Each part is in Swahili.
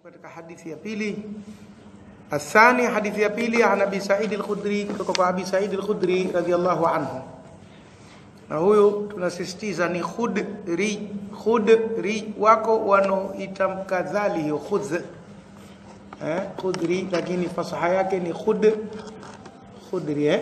katika hadithi ya pili athani hadithi ya pili an abi said al-khudri kutoka kwa abi said al-khudri radhiyallahu anhu na huyu tunasisitiza ni khudri khudri wako wanoitamka dhali hiyo khudh eh khudri lakini fasaha yake ni khud khudri eh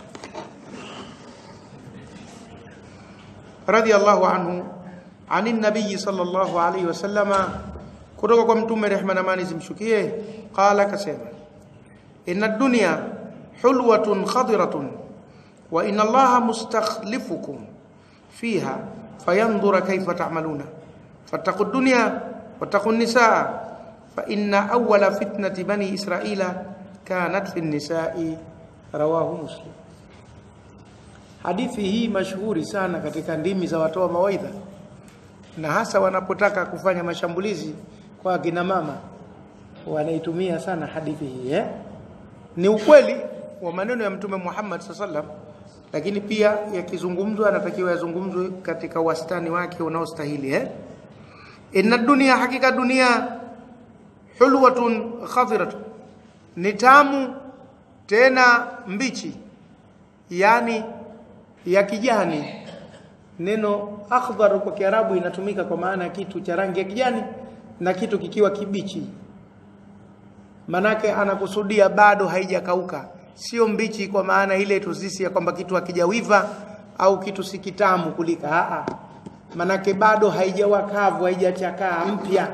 radhiyallahu anhu ani nabii sallallahu alayhi wasallama kutoka kwa mtume rehma na amani zimshukie qala kasema inna dunya hulwatun khadiratun wa inna allaha mustakhlifukum fiha fayanzura kayfa ta'maluna fattaqu dunya wattaqu nisaa fa inna awwala fitnati bani israila kanat fi nisai rawahu muslim hadithi hii mashuhuri sana katika ndimi za watoa mawaidha na hasa wanapotaka kufanya mashambulizi kwa akina mama wanaitumia sana hadithi hii eh? ni ukweli wa maneno ya mtume Muhammad sallam lakini pia yakizungumzwa anatakiwa yazungumzwe katika wastani wake unaostahili eh? inna dunia hakika dunia hulwatun khadiratun ni tamu tena mbichi yani ya kijani neno akhdhar kwa kiarabu inatumika kwa maana ya kitu cha rangi ya kijani na kitu kikiwa kibichi manake anakusudia bado haijakauka sio mbichi kwa maana ile tuzisi ya kwamba kitu hakijawiva au kitu si kitamu kulika a manake bado haijawa kavu haijachakaa mpya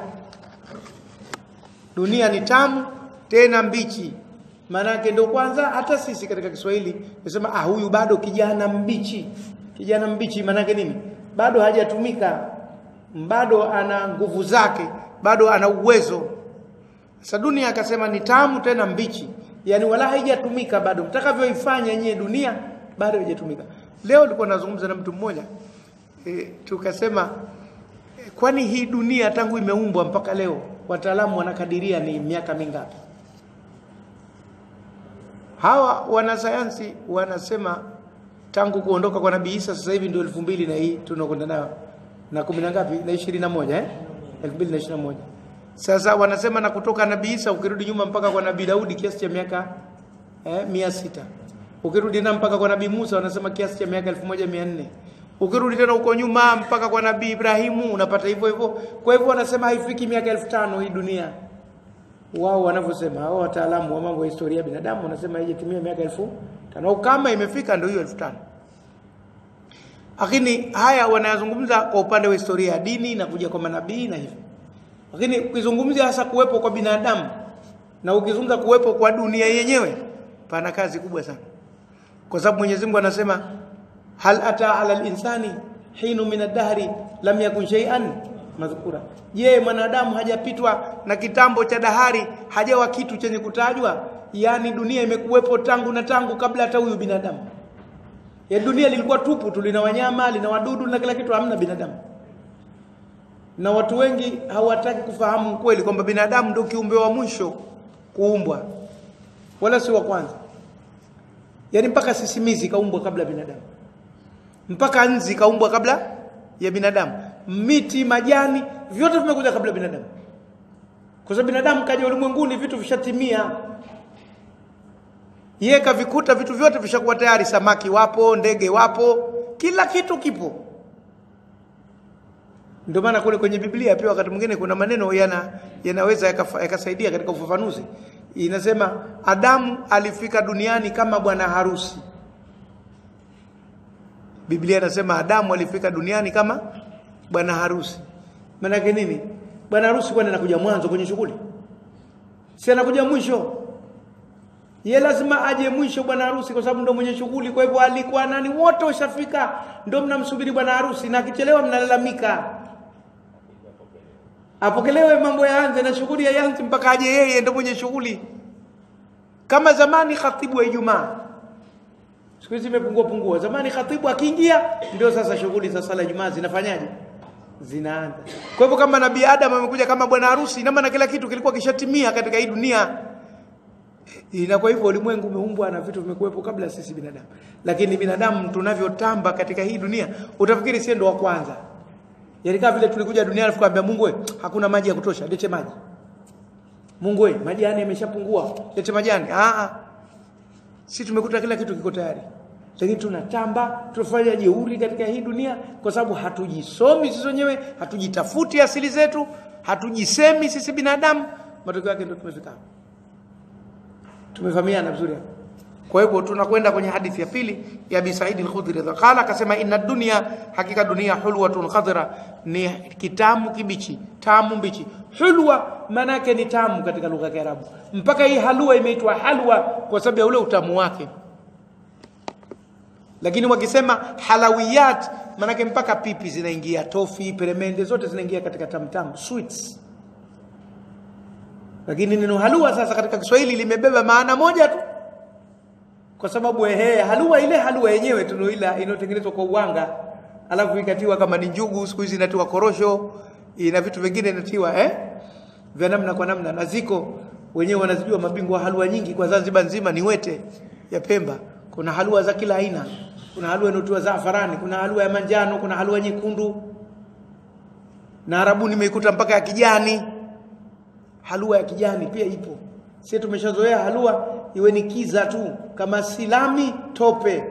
dunia ni tamu tena mbichi manake ndio kwanza hata sisi katika Kiswahili tunasema ah huyu bado kijana mbichi kijana mbichi manake nini bado hajatumika bado ana nguvu zake bado ana uwezo sasa dunia akasema ni tamu tena mbichi yani wala haijatumika bado mtakavyoifanya yenyewe dunia bado haijatumika leo nilikuwa nazungumza na mtu mmoja e, tukasema e, kwani hii dunia tangu imeumbwa mpaka leo wataalamu wanakadiria ni miaka mingapi hawa wanasayansi wanasema tangu kuondoka kwa nabii Isa sasa hivi ndio elfu mbili na hii tunakwenda nayo na kumi na ngapi na ishirini na moja eh elfu mbili na ishirini na moja sasa wanasema na kutoka nabii Isa ukirudi nyuma mpaka kwa nabii Daudi kiasi cha miaka eh, mia sita ukirudi na mpaka kwa nabii Musa wanasema kiasi cha miaka elfu moja mia nne ukirudi tena huko nyuma mpaka kwa nabii Ibrahimu unapata hivyo hivyo kwa hivyo wanasema haifiki miaka elfu tano hii dunia wao wanavyosema hao wataalamu wa mambo ya historia ya binadamu wanasema haijatimia miaka elfu tano kama imefika ndio hiyo elfu tano lakini haya wanayazungumza kwa upande wa historia ya dini na kuja kwa manabii na hivyo lakini ukizungumzia hasa kuwepo kwa binadamu na ukizungumza kuwepo kwa dunia yenyewe pana kazi kubwa sana kwa sababu Mwenyezi Mungu anasema hal ata ala al-insani hinu min ad-dahri lam yakun shay'an madhkura je mwanadamu hajapitwa na kitambo cha dahari hajawa kitu chenye kutajwa yani dunia imekuwepo tangu na tangu kabla hata huyu binadamu ya dunia lilikuwa tupu tu lina wanyama lina wadudu na kila kitu hamna binadamu na watu wengi hawataki kufahamu kweli kwamba binadamu ndio kiumbe wa mwisho kuumbwa wala si wa kwanza yani mpaka sisimizi kaumbwa kabla binadamu mpaka nzi kaumbwa kabla ya binadamu miti majani vyote vimekuja kabla binadamu kwa sababu binadamu kaja ulimwenguni vitu vishatimia yeye kavikuta vitu vyote vishakuwa tayari samaki wapo ndege wapo kila kitu kipo ndio maana kule kwenye Biblia pia wakati mwingine kuna maneno yana yanaweza yakasaidia yaka katika ufafanuzi inasema Adamu alifika duniani kama bwana harusi Biblia inasema Adamu alifika duniani kama bwana harusi maana yake nini bwana harusi kwani anakuja mwanzo kwenye shughuli si anakuja mwisho ye lazima aje mwisho bwana harusi kwa sababu ndo mwenye shughuli kwa hivyo alikuwa nani wote washafika ndo mnamsubiri bwana harusi na akichelewa mnalalamika apokelewe mambo yaanze na shughuli yaanze mpaka aje yeye ndo mwenye shughuli kama zamani khatibu wa Ijumaa siku hizi imepungua pungua zamani khatibu akiingia ndio sasa shughuli za sala Ijumaa zinafanyaje zinaanza kwa hivyo kama nabii Adam amekuja kama bwana harusi ina maana kila kitu kilikuwa kishatimia katika hii dunia na kwa hivyo ulimwengu umeumbwa na vitu vimekuwepo kabla sisi binadamu lakini binadamu tunavyotamba katika hii dunia utafikiri si ndo wa kwanza Yaani kama vile tulikuja duniani tukamwambia Mungu we, hakuna maji ya kutosha, lete maji. Mungu we, majani yameshapungua, lete majani. Ah ah. Si tumekuta kila kitu kiko tayari. Lakini tunatamba, tunafanya jeuri katika hii dunia kwa sababu hatujisomi sisi wenyewe, hatujitafuti asili zetu, hatujisemi sisi binadamu, matokeo yake ndio tumefika hapa. Tumefahamiana vizuri hapo. Kwa hivyo tunakwenda kwenye hadithi ya pili ya Abi Said al-Khudri qala, akasema inna dunya, hakika dunia hulwatun khadra, ni kitamu kibichi, tamu mbichi. Hulwa maana yake ni tamu katika lugha ya Kiarabu, mpaka hii halwa imeitwa halwa kwa sababu ya ule utamu wake. Lakini wakisema halawiyat, maana yake mpaka pipi zinaingia, tofi, peremende zote zinaingia katika tamtamu, sweets. Lakini neno halwa sasa katika Kiswahili limebeba maana moja tu kwa sababu ehe, halua ile halua yenyewe tunoila inayotengenezwa kwa uwanga, alafu ikatiwa kama ni njugu, siku hizi inatiwa korosho, ina vitu vingine inatiwa eh, vya namna kwa namna, na ziko wenyewe wanazijua mabingwa wa halua nyingi kwa Zanzibar nzima ni wete ya Pemba. Kuna halua za kila aina, kuna halua inayotiwa zafarani, kuna halua ya manjano, kuna halua nyekundu, na Arabuni nimeikuta mpaka ya kijani. Halua ya kijani pia ipo. Sisi tumeshazoea halua iwe ni kiza tu kama silami tope.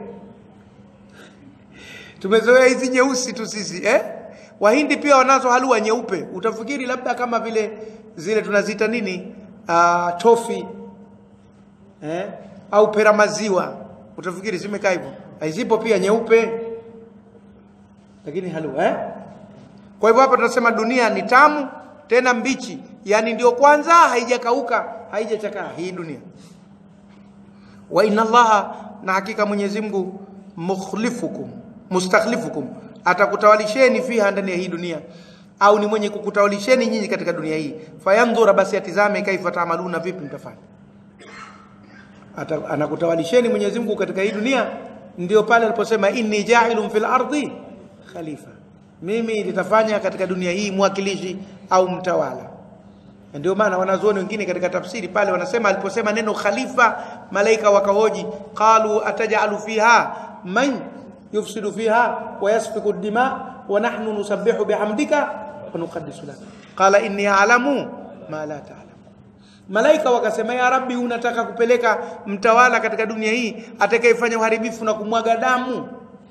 Tumezoea hizi nyeusi tu sisi eh? Wahindi pia wanazo halua nyeupe. Utafikiri labda kama vile zile tunaziita nini? Uh, tofi eh? au pera maziwa. Utafikiri zimekaa hivyo. Zipo pia nyeupe. Lakini halua eh? Kwa hivyo hapa tunasema dunia ni tamu tena mbichi, yani ndio kwanza haijakauka, haijachakaa hii dunia wa inna allaha na hakika Mwenyezi Mungu mukhlifukum mustakhlifukum atakutawalisheni fiha ndani ya hii dunia au ni mwenye kukutawalisheni nyinyi katika dunia hii fayandhura basi atizame kaifa taamaluna vipi mtafanya anakutawalisheni Mwenyezi Mungu katika hii dunia ndio pale aliposema inni ja'ilun fil ardi khalifa mimi nitafanya katika dunia hii mwakilishi au mtawala ndio maana wanazuoni wengine katika tafsiri pale wanasema aliposema neno khalifa malaika wakahoji qalu atajalu fiha man yufsidu fiha wa yasfiku dima wa nahnu nusabbihu bihamdika wa nuqaddisu lak qala inni a'lamu ma la ta'lam malaika wakasema ya rabbi unataka kupeleka mtawala katika dunia hii atakayefanya uharibifu na kumwaga damu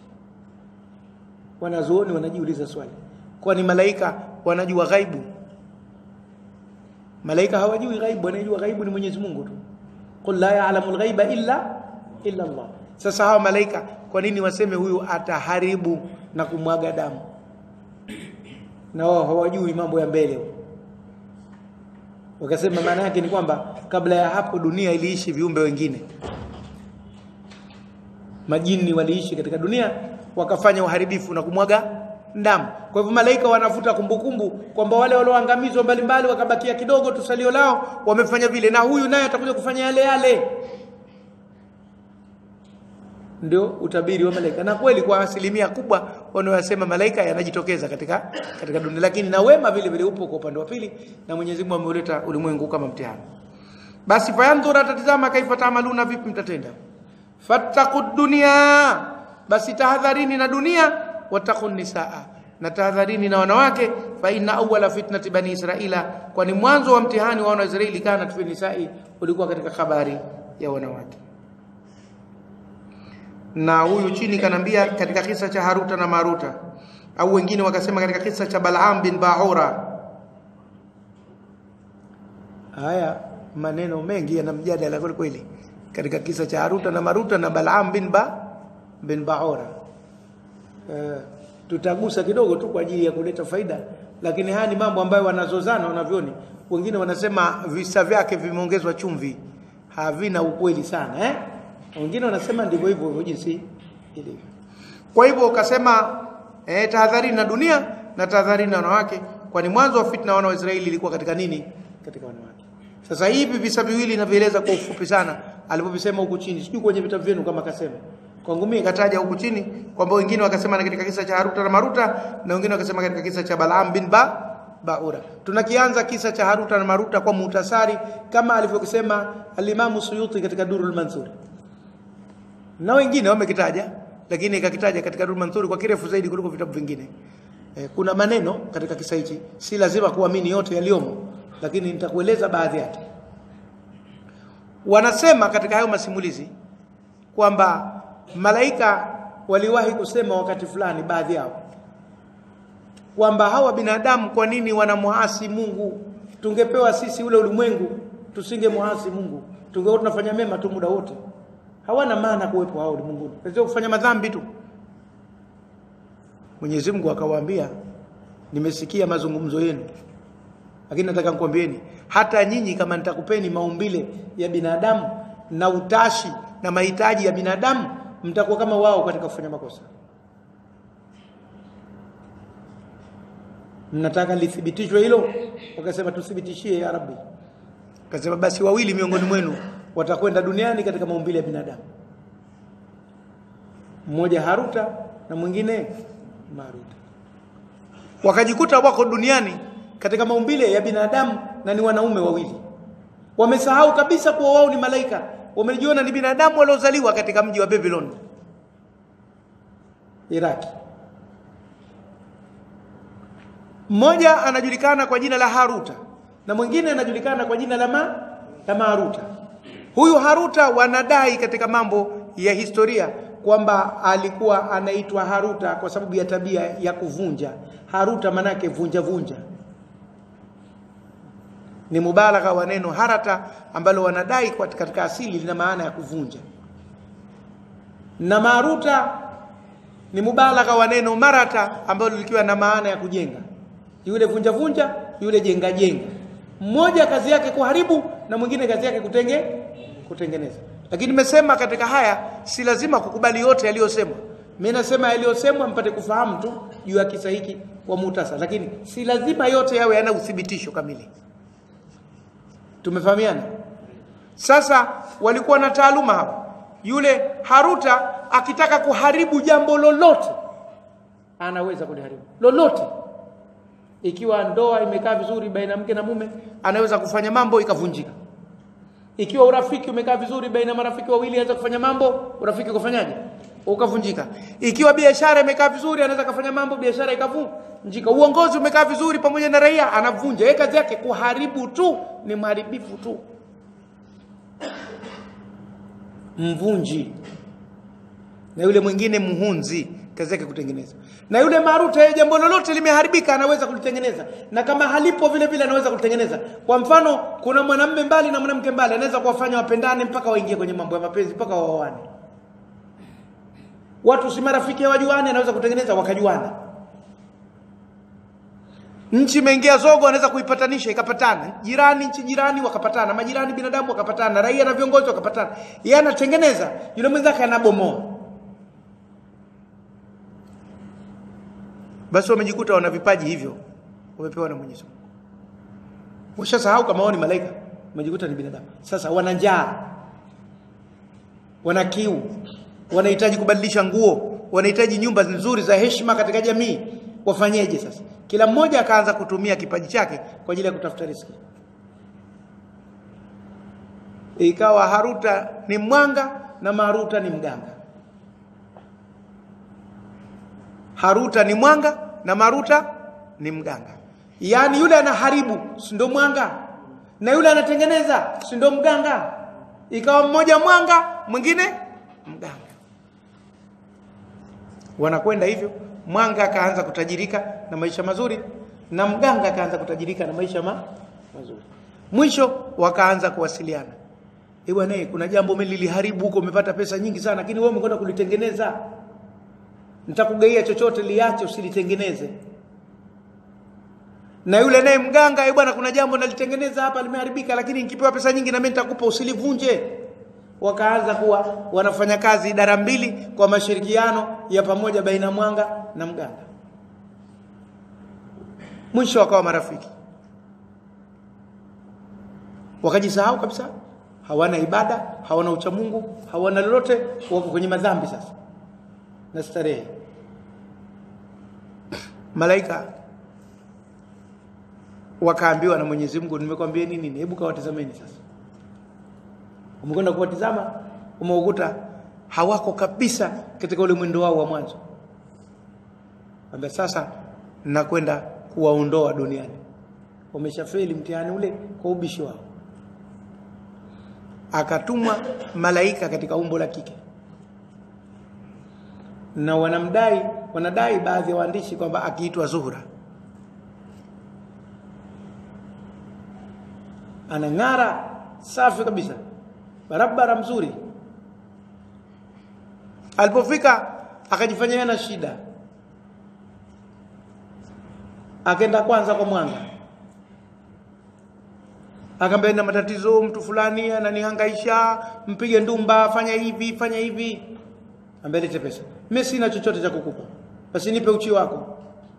wanazuoni wanajiuliza swali kwani malaika wanajua ghaibu malaika hawajui ghaibu wanajua ghaibu ni Mwenyezi Mungu tu qul la ya'lamu al-ghaiba illa illa Allah sasa hawa malaika kwa nini waseme huyu ataharibu na kumwaga damu na wao hawajui mambo ya mbele wakasema maana yake ni kwamba kabla ya hapo dunia iliishi viumbe wengine majini waliishi katika dunia wakafanya uharibifu na kumwaga damu. Kwa hivyo malaika wanafuta kumbukumbu kwamba wale walioangamizwa mbalimbali wakabakia kidogo tu salio lao wamefanya vile, na huyu naye atakuja kufanya yale yale. Ndio utabiri wa malaika, na kweli kwa asilimia kubwa wanaosema malaika yanajitokeza katika katika dunia, lakini na wema vile vile upo kwa upande wa pili, na Mwenyezi Mungu ameuleta ulimwengu kama mtihani. Basi fayandhura, tatizama kaifa taamaluna, vipi mtatenda. Fattaqud dunya, basi tahadharini na dunia wattaqun nisaa na tahadharini na wanawake fa inna awwala fitnati bani israila kwani mwanzo wa mtihani wa wana Israeli kana fi nisai ulikuwa katika habari ya wanawake na huyu chini kanambia katika kisa cha Haruta na Maruta au wengine wakasema katika kisa cha Balaam bin Baura haya maneno mengi yana mjadala kweli kweli katika kisa cha Haruta na Maruta na Balaam bin ba bin Baura Uh, tutagusa kidogo tu kwa ajili ya kuleta faida, lakini haya ni mambo ambayo wanazozana wanavyoni. Wengine wanasema visa vyake vimeongezwa chumvi, havina ukweli sana eh? Wengine wanasema ndivyo hivyo hivyo jinsi ilivyo. Kwa hivyo ukasema eh, tahadharini na dunia na tahadharini na wanawake, kwani mwanzo wa fitna wana wa Israeli ilikuwa katika nini? Katika wanawake. Sasa hivi visa viwili navieleza kwa ufupi sana alipovisema huku chini, sijui kwenye vitabu vyenu kama kasema kwangu mimi kataja huku chini kwamba wengine wakasema na katika kisa cha Haruta na Maruta na wengine wakasema katika kisa cha Balaam bin ba Baura. Tunakianza kisa cha Haruta na Maruta kwa muhtasari kama alivyosema Alimamu Suyuti katika Durul Mansur. Na wengine wamekitaja lakini kakitaja katika Durul Mansur kwa kirefu zaidi kuliko vitabu vingine. E, kuna maneno katika kisa hichi si lazima kuamini yote yaliyomo lakini nitakueleza baadhi yake. wanasema katika hayo masimulizi kwamba malaika waliwahi kusema wakati fulani baadhi yao kwamba hawa binadamu kwa nini wanamuasi Mungu tungepewa sisi ule ulimwengu tusingemuasi Mungu tungekuwa tunafanya mema tu muda wote hawana maana kuwepo hao ulimwenguni kazi kufanya madhambi tu Mwenyezi Mungu akawaambia nimesikia mazungumzo yenu lakini nataka nikwambieni hata nyinyi kama nitakupeni maumbile ya binadamu na utashi na mahitaji ya binadamu mtakuwa kama wao katika kufanya makosa mnataka lithibitishwe hilo wakasema tuthibitishie ya rabbi akasema basi wawili miongoni mwenu watakwenda duniani katika maumbile ya binadamu mmoja haruta na mwingine maruta wakajikuta wako duniani katika maumbile ya binadamu na ni wanaume wawili wamesahau kabisa kuwa wao ni malaika wamejiona ni binadamu waliozaliwa katika mji wa Babylon Iraki mmoja anajulikana kwa jina la Haruta na mwingine anajulikana kwa jina la ma, la Maruta huyu Haruta wanadai katika mambo ya historia kwamba alikuwa anaitwa Haruta kwa sababu ya tabia ya kuvunja Haruta manake vunja vunja ni mubalagha wa neno harata ambalo wanadai kwa katika asili lina maana ya kuvunja na maruta ni mubalagha wa neno marata ambalo likiwa na maana ya kujenga yule vunja vunja yule jenga jenga mmoja kazi yake kuharibu na mwingine kazi yake kutenge kutengeneza lakini nimesema katika haya si lazima kukubali yote yaliyosemwa mimi nasema yaliyosemwa mpate kufahamu tu juu ya kisa hiki kwa mutasa lakini si lazima yote yawe yana uthibitisho kamili tumefahamiana sasa walikuwa na taaluma hapa yule haruta akitaka kuharibu jambo lolote anaweza kuliharibu lolote ikiwa ndoa imekaa vizuri baina mke na mume anaweza kufanya mambo ikavunjika ikiwa urafiki umekaa vizuri baina marafiki wawili anaweza kufanya mambo urafiki ukafanyaje ukavunjika ikiwa biashara imekaa vizuri anaweza kufanya mambo biashara ikavunjika uongozi umekaa vizuri pamoja na raia anavunja yeye kazi yake kuharibu tu ni mharibifu tu mvunji na yule mwingine muhunzi kazi yake kutengeneza na yule maruta yeye jambo lolote limeharibika anaweza kulitengeneza na kama halipo vile vile anaweza kulitengeneza kwa mfano kuna mwanamume mbali na mwanamke mbali anaweza kuwafanya wapendane mpaka waingie kwenye mambo ya mapenzi mpaka waoane watu si marafiki wajuane anaweza kutengeneza wakajuana nchi imeingia zogo anaweza kuipatanisha ikapatana jirani nchi jirani wakapatana majirani binadamu wakapatana raia na viongozi wakapatana yeye anatengeneza yule mwenzake anabomoa basi wamejikuta wana vipaji hivyo wamepewa na Mwenyezi Mungu washasahau kama wao ni malaika wamejikuta ni binadamu sasa wana njaa wana kiu wanahitaji kubadilisha nguo wanahitaji nyumba nzuri za heshima katika jamii wafanyeje sasa kila mmoja akaanza kutumia kipaji chake kwa ajili ya kutafuta riziki ikawa haruta ni mwanga na maruta ni mganga haruta ni mwanga na maruta ni mganga yaani yule anaharibu si ndo mwanga na yule anatengeneza si ndo mganga ikawa mmoja mwanga mwingine mganga wanakwenda hivyo mwanga akaanza kutajirika na maisha mazuri na mganga akaanza kutajirika na maisha ma mazuri mwisho wakaanza kuwasiliana eh bwana kuna jambo mimi liliharibu huko umepata pesa nyingi sana lakini wewe umekwenda kulitengeneza nitakugaia chochote liache usilitengeneze na yule naye mganga eh bwana kuna jambo nalitengeneza hapa limeharibika lakini nikipewa pesa nyingi na mimi nitakupa usilivunje wakaanza kuwa wanafanya kazi idara mbili kwa mashirikiano ya pamoja baina mwanga na mganga mwisho wakawa marafiki wakajisahau kabisa hawana ibada hawana uchamungu hawana lolote wako kwenye madhambi sasa na starehe malaika wakaambiwa na Mwenyezi Mungu nimekwambia nini hebu kawatazameni sasa umekwenda kuwatizama umeukuta hawako kabisa katika ule mwendo wao wa mwanzo kwamba sasa nakwenda kuwaondoa duniani wameshafeli mtihani ule kwa ubishi wao akatumwa malaika katika umbo la kike na wanamdai wanadai baadhi ya waandishi kwamba akiitwa Zuhra anang'ara safi kabisa barabara mzuri alipofika akajifanyia na shida akaenda kwanza kwa mwanga akaambia na matatizo mtu fulani ananihangaisha mpige ndumba fanya hivi fanya hivi ambia lete pesa mimi sina chochote cha kukupa basi nipe uchi wako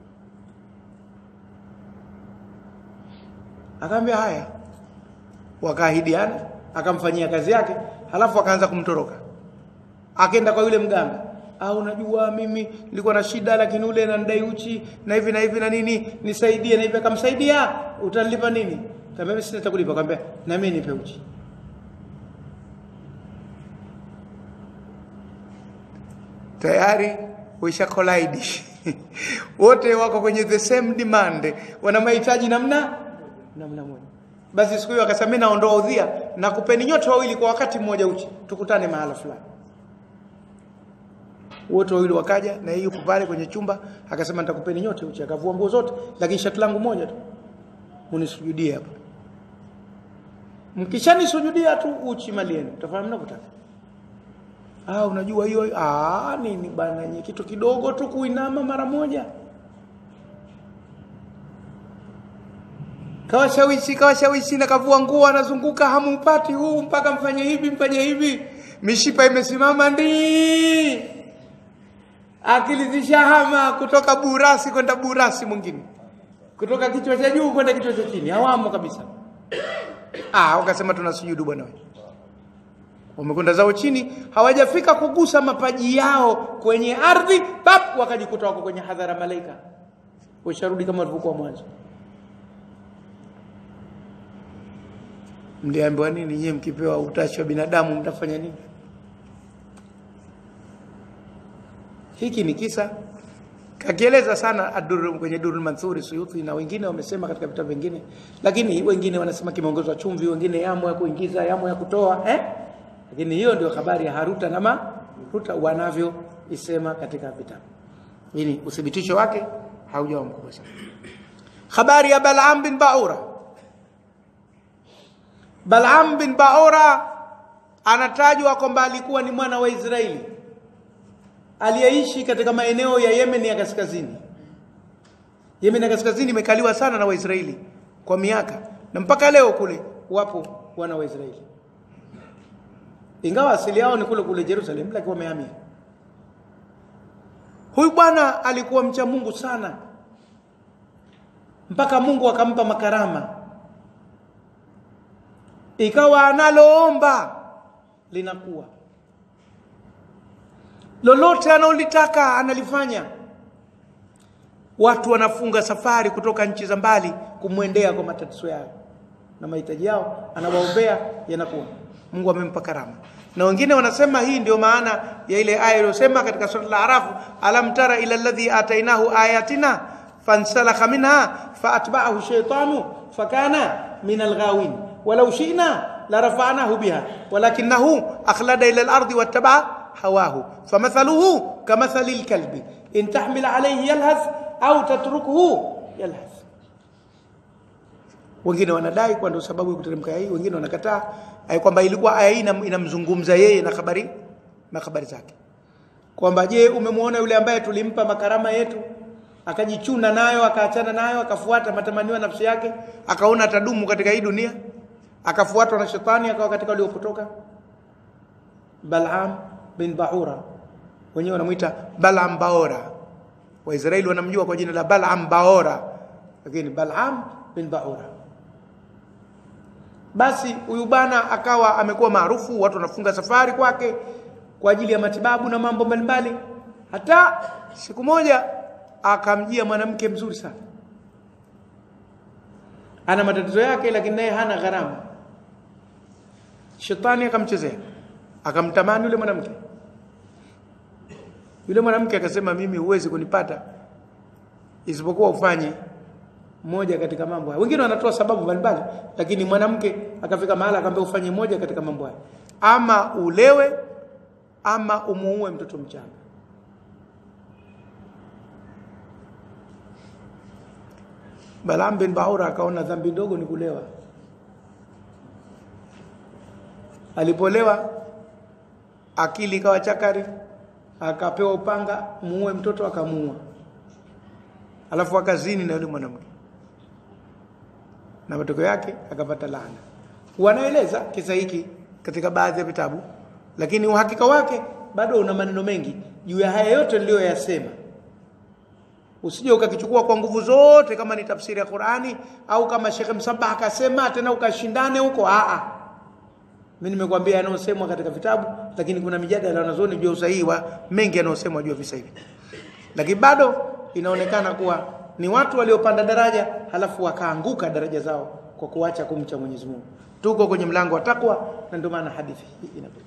akaambia haya wakaahidiana akamfanyia kazi yake halafu akaanza kumtoroka akaenda kwa yule mganga au unajua mimi nilikuwa na shida lakini ule ananidai uchi na hivi na hivi na nini nisaidie na hivi akamsaidia utanilipa nini kama mimi sina cha kulipa akamwambia na mimi nipe uchi tayari uisha collide wote wako kwenye the same demand wana mahitaji namna namna moja basi siku hiyo akasema mimi naondoa udhia na kupeni nyote wawili kwa wakati mmoja uchi tukutane mahala fulani wote wawili wakaja na yeye yuko pale kwenye chumba akasema nitakupeni nyote uchi akavua nguo zote lakini shati langu moja tu unisujudie hapo mkishanisujudia tu uchi mali yenu utafahamu mnakotaka ah unajua hiyo ah nini bana nye kitu kidogo tu kuinama mara moja kawashawishi kawashawishi na kavua nguo anazunguka hamumpati huu mpaka mfanye hivi mfanye hivi mishipa imesimama ndi akili zishahama kutoka burasi kwenda burasi mwingine kutoka kichwa cha juu kwenda kichwa cha chini hawamo kabisa ah wakasema tunasujudu bwana wewe wamekwenda zao chini hawajafika kugusa mapaji yao kwenye ardhi pap wakajikuta wako kwenye hadhara malaika washarudi kama walivyokuwa mwanzo mliambiwa nini nyie mkipewa utashi wa binadamu mtafanya nini hiki ni kisa kakieleza sana adur kwenye Durul Manthuri Suyuti na wengine wamesema katika vitabu vingine lakini wengine wanasema kimeongezwa chumvi wengine yamo ya kuingiza yamo ya kutoa eh lakini hiyo ndio habari ya Haruta na Maruta wanavyo isema katika vitabu hili uthibitisho wake haujawa mkubwa sana habari ya Bal'am bin Ba'ura Bal'am bin Ba'ura anatajwa kwamba alikuwa ni mwana wa Israeli aliyeishi katika maeneo ya Yemen ya kaskazini. Yemen ya kaskazini imekaliwa sana na Waisraeli kwa miaka na mpaka leo kule wapo wana wa Israeli, ingawa asili yao ni kule kule Jerusalem, lakini wamehamia. Huyu bwana alikuwa mcha Mungu sana, mpaka Mungu akampa makarama, ikawa analoomba linakuwa lolote analolitaka analifanya. Watu wanafunga safari kutoka nchi za mbali kumwendea kwa matatizo yao na mahitaji yao, anawaombea yanakuwa. Mungu amempa karama. Na wengine wanasema hii ndio maana ya ile aya iliyosema katika sura al-A'raf, alam tara ila alladhi atainahu ayatina fansalakha minha faatba'ahu shaytanu fakana min al-ghawin walau shi'na larafa'nahu biha walakinahu akhlada ila al-ardi wattaba'a هواه فمثله كمثل الكلب إن تحمل عليه يلهث أو تتركه يلهث wengine wanadai kwa ndio sababu ya kuteremka hii wengine wanakataa ai kwamba ilikuwa aya hii inamzungumza yeye na habari na habari zake kwamba je umemwona yule ambaye tulimpa makarama yetu akajichuna nayo akaachana nayo akafuata matamanio ya nafsi yake akaona atadumu katika hii dunia akafuatwa na shetani akawa katika waliopotoka Bal'am bin Baura wenyewe wanamuita Bal'am Baora Waisraeli wanamjua kwa jina la Bal'am Baora lakini Bal'am bin Baura basi huyu bana akawa amekuwa maarufu watu wanafunga safari kwake kwa ajili ya matibabu na mambo mbalimbali hata siku moja akamjia mwanamke mzuri sana ana matatizo yake lakini naye hana gharama shetani akamchezea akamtamani yule mwanamke yule mwanamke akasema mimi huwezi kunipata isipokuwa ufanye moja katika mambo haya wengine wanatoa sababu mbalimbali lakini mwanamke akafika mahala akamwambia ufanye moja katika mambo haya ama ulewe ama umuue mtoto mchanga Balaam bin Baura akaona dhambi ndogo ni kulewa alipolewa akili ikawa chakari akapewa upanga muue mtoto akamuua alafu akazini na yule mwanamke na matokeo yake akapata laana wanaeleza kisa hiki katika baadhi ya vitabu lakini uhakika wake bado una maneno mengi juu ya haya yote niliyoyasema usije ukakichukua kwa nguvu zote kama ni tafsiri ya Qur'ani au kama Sheikh Msabah akasema tena ukashindane huko a a mimi nimekwambia yanayosemwa katika vitabu lakini kuna mijadala wanazoni juu ya usahihi wa mengi yanayosemwa juu ya visa hivi lakini bado inaonekana kuwa ni watu waliopanda daraja halafu wakaanguka daraja zao kwa kuacha kumcha Mwenyezi Mungu tuko kwenye mlango wa takwa na ndio maana hadithi hii inakuja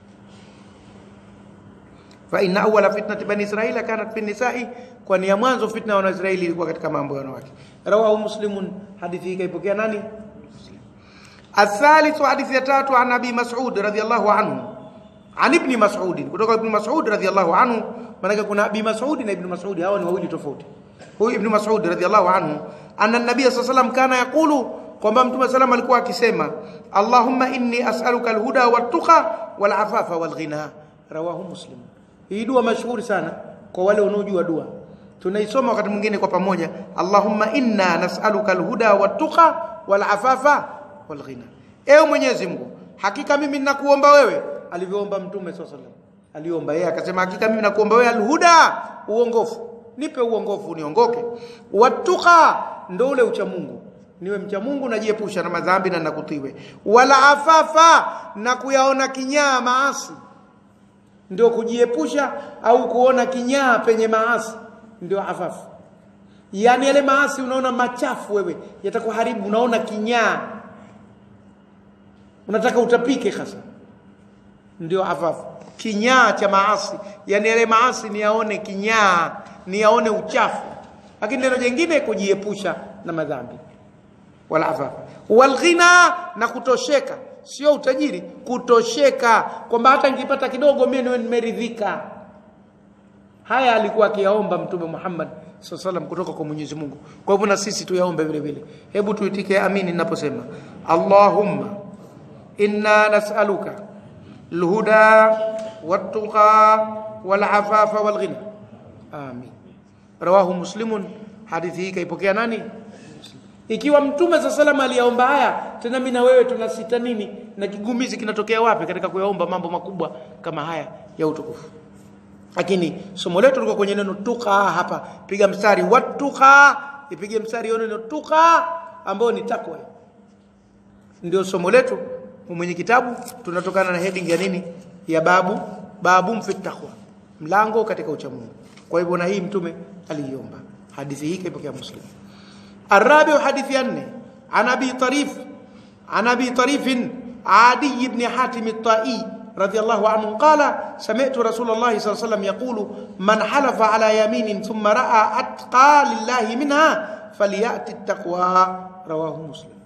fa inna awwala fitnati bani israila kanat fi nisa'i kwani ya mwanzo fitna ya wanaisraeli ilikuwa katika mambo ya wanawake rawahu muslimun hadithi hii kaipokea nani الثالث حديث يتاتو عن ابي مسعود رضي الله عنه عن ابن مسعود kutoka ibn Mas'ud radhiyallahu anhu maana kuna abi Mas'ud na ibn Mas'ud hawa ni wawili tofauti huyu ibn Mas'ud radhiyallahu anhu anna nabiy sallallahu alayhi wasallam kana yaqulu kwamba mtume sallam alikuwa akisema Allahumma inni as'aluka alhuda wattaqa walafafa walghina rawahu muslim hii dua mashuhuri sana kwa wale wanaojua dua tunaisoma wakati mwingine kwa pamoja Allahumma inna nas'aluka alhuda wattaqa walafafa walghina ewe Mwenyezi Mungu hakika mimi ninakuomba wewe alivyoomba mtume sallallahu alaihi wasallam aliomba yeye akasema hakika mimi nakuomba wewe alhuda uongofu nipe uongofu niongoke watuqa ndo ule ucha Mungu niwe mcha Mungu najiepusha na madhambi na nakutiwe wala afafa na kuyaona kinyaa maasi ndio kujiepusha au kuona kinyaa penye maasi ndio afafu yani yale maasi unaona machafu wewe yatakuharibu unaona kinyaa unataka utapike hasa ndio afafu kinyaa cha maasi yani yale maasi ni yaone kinyaa ni yaone uchafu lakini neno jingine kujiepusha na madhambi wala afafu walghina na kutosheka sio utajiri kutosheka kwamba hata nikipata kidogo mimi niwe nimeridhika haya alikuwa akiyaomba mtume Muhammad sallam kutoka kwa Mwenyezi Mungu kwa hivyo na sisi tuyaombe vile vile hebu tuitike amini ninaposema Allahumma inna nas'aluka alhuda wattaqa walafafa walghina amin rawahu muslimun hadithi hii kaipokea nani ikiwa mtume sa salama aliyaomba haya tena mimi na wewe tunasita nini na kigumizi kinatokea wapi katika kuyaomba mambo makubwa kama haya ya utukufu lakini somo letu liko kwenye neno tuqa hapa piga mstari watuqa ipige mstari hiyo neno tuqa ambao ni takwa ndio somo letu mwenye kitabu tunatokana na heading ya nini ya babu babu fi taqwa mlango katika uchamungu kwa hivyo na hii mtume aliiomba hadithi hii kaipokea muslim الرابع حديث ينه عن ابي طريف عن ابي طريف عادي بن حاتم الطائي رضي الله عنه قال سمعت رسول الله صلى الله عليه وسلم يقول من حلف على يمين ثم راى اتقى لله منها فلياتي التقوى رواه مسلم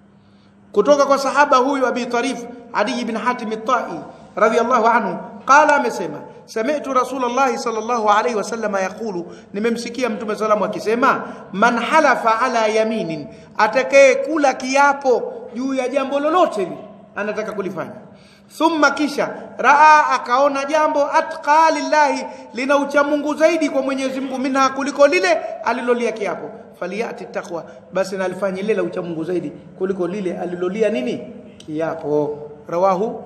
kutoka kwa sahaba huyu abi tarif adi ibn hatim at-tai radiyallahu anhu qala amesema sami'tu rasulullah sallallahu alayhi wasallam yaqulu nimemsikia mtume salamu akisema man halafa ala yaminin atakaye kula kiapo juu ya jambo lolote anataka kulifanya thumma kisha raa akaona jambo atqa lillahi lina uchamungu zaidi kwa Mwenyezi Mungu minha kuliko lile alilolia kiapo faliyati taqwa basi nalifanye lile la uchamungu zaidi kuliko lile alilolia nini kiapo rawahu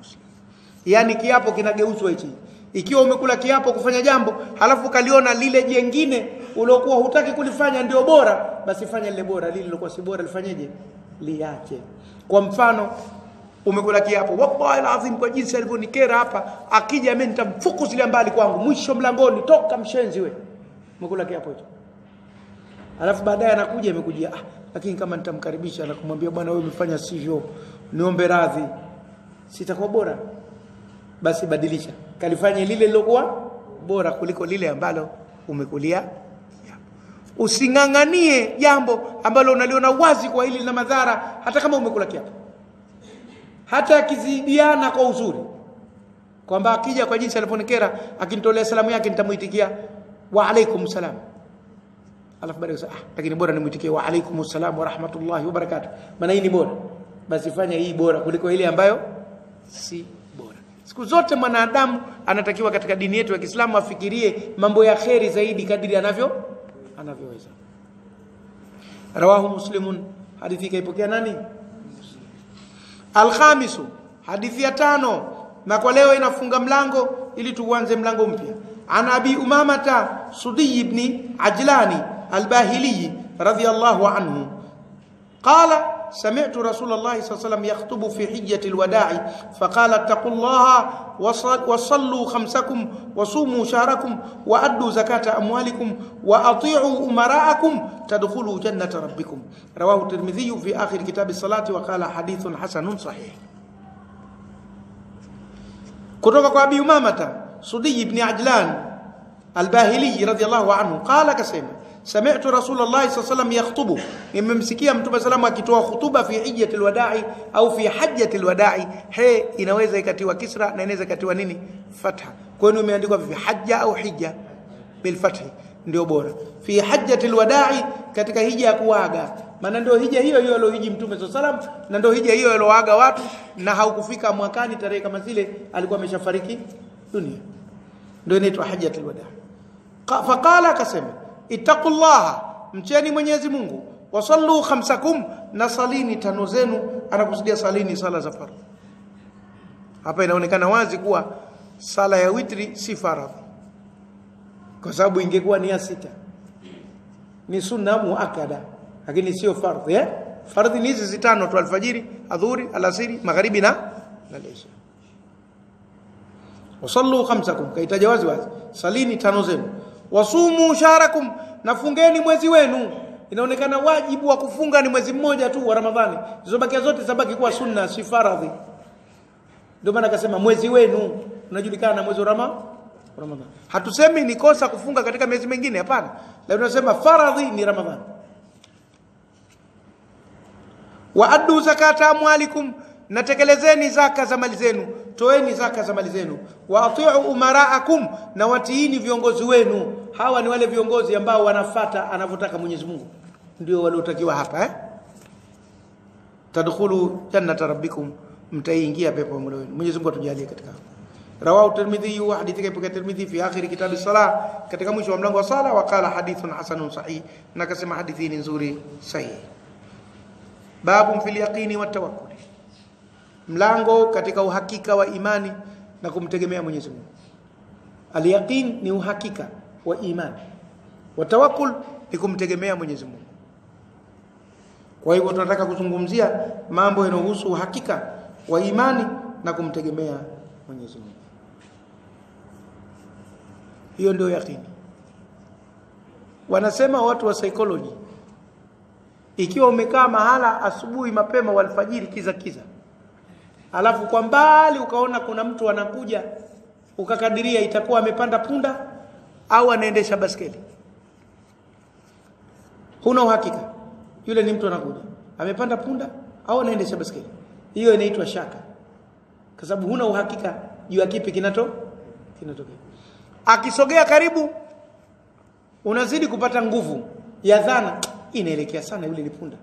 yani kiapo kinageuzwa hichi ikiwa umekula kiapo kufanya jambo halafu kaliona lile jengine uliokuwa hutaki kulifanya ndio bora basi fanya lile bora lile lilokuwa si bora lifanyeje liache kwa mfano umekula kiapo wallahi alazim kwa jinsi alivyonikera hapa akija mimi nitamfukuzilia mbali kwangu mwisho mlangoni toka mshenzi we umekula kiapo hicho alafu baadaye anakuja imekujia ah lakini kama nitamkaribisha na kumwambia bwana wewe umefanya sivyo niombe radhi sitakuwa bora basi badilisha kalifanye lile lilokuwa bora kuliko lile ambalo umekulia using'ang'anie jambo ambalo unaliona wazi kwa hili lina madhara hata kama umekula kiapo hata akizidiana kwa uzuri kwamba akija kwa jinsi alivyonikera akinitolea salamu yake nitamuitikia wa alaikum salam alafu baadaye ah lakini bora nimuitikie wa alaikum salam wa rahmatullahi wa barakatuh maana hii ni bora basi fanya hii bora kuliko ile ambayo si bora siku zote mwanadamu anatakiwa katika dini yetu ya Kiislamu afikirie mambo ya kheri zaidi kadiri anavyo anavyoweza rawahu muslimun hadithi kaipokea nani alkhamisu hadithi ya tano na kwa leo inafunga mlango ili tuanze mlango mpya an abi umamata sudi ibn ajlani albahili radiyallahu anhu qala سمعت رسول الله صلى الله عليه وسلم يخطب في حجة الوداع فقال اتقوا الله وصلوا خمسكم وصوموا شهركم وأدوا زكاة أموالكم وأطيعوا أمراءكم تدخلوا جنة ربكم رواه الترمذي في آخر كتاب الصلاة وقال حديث حسن صحيح kutoka kwa Abi Umamata Sudi ibn Ajlan Al-Bahili radhiyallahu anhu qala kasema sami'tu Rasulullah sallallahu alayhi wasallam yakhutubu nimemsikia Mtume salamu akitoa khutuba fi hijjati alwada'i au fi hajjati alwada'i he inaweza ikatiwa kisra na inaweza ikatiwa nini fatha kwa hiyo imeandikwa fi hajja au hijja bil fathi ndio bora fi hajjati alwada'i katika hija ya kuaga maana ndio hija hiyo hiyo aliyohiji Mtume sallam na ndio hija hiyo aliyoaga watu na haukufika mwakani tarehe kama zile alikuwa ameshafariki dunia ndio inaitwa hajjatul wada faqala akasema ittaqullaha mcheni Mwenyezi Mungu wasallu khamsakum na salini tano zenu anakusudia salini sala za faradhi hapa inaonekana wazi kuwa sala ya witri si faradhi kwa sababu ingekuwa ni ya sita ni sunna muakada lakini sio fardhi eh fardhi ni hizi zitano tu alfajiri adhuri alasiri magharibi na na isha wasallu khamsakum kaitaja wazi wazi salini tano zenu wasumu sharakum nafungeni mwezi wenu inaonekana wajibu wa kufunga ni mwezi mmoja tu wa ramadhani zizobakia zote zabaki kuwa sunna si faradhi ndio maana akasema mwezi wenu unajulikana na mwezi wa rama ramadhani hatusemi ni kosa kufunga katika miezi mingine hapana lakini tunasema faradhi ni ramadhani wa addu zakata amwalikum natekelezeni zaka za mali zenu toeni zaka za mali zenu wa atiu umaraakum na watiini viongozi wenu hawa ni wale viongozi ambao wanafata anavyotaka Mwenyezi Mungu ndio waliotakiwa hapa eh tadkhulu jannata rabbikum mtaingia pepo Mola wenu Mwenyezi Mungu atujalie katika rawahu tirmidhi wa hadithi kaipoka tirmidhi fi akhir kitab as-salah katika mwisho wa mlango wa sala wa qala hadithun hasanun sahih na kasema hadithi ni nzuri sahihi babu fil yaqini wat tawakkul mlango katika uhakika wa imani na kumtegemea Mwenyezi Mungu al-yaqin ni uhakika wa imani wa tawakkul ni kumtegemea Mwenyezi Mungu kwa hivyo tunataka kuzungumzia mambo yanayohusu uhakika wa imani na kumtegemea Mwenyezi Mungu hiyo ndio yaqini wanasema watu wa psychology ikiwa umekaa mahala asubuhi mapema walfajiri kiza kiza alafu kwa mbali ukaona kuna mtu anakuja ukakadiria itakuwa amepanda punda au anaendesha baskeli huna uhakika yule ni mtu anakuja amepanda punda au anaendesha baskeli hiyo inaitwa shaka kwa sababu huna uhakika juu ya kipi kinato kinatokea akisogea karibu unazidi kupata nguvu ya dhana inaelekea sana yule ni punda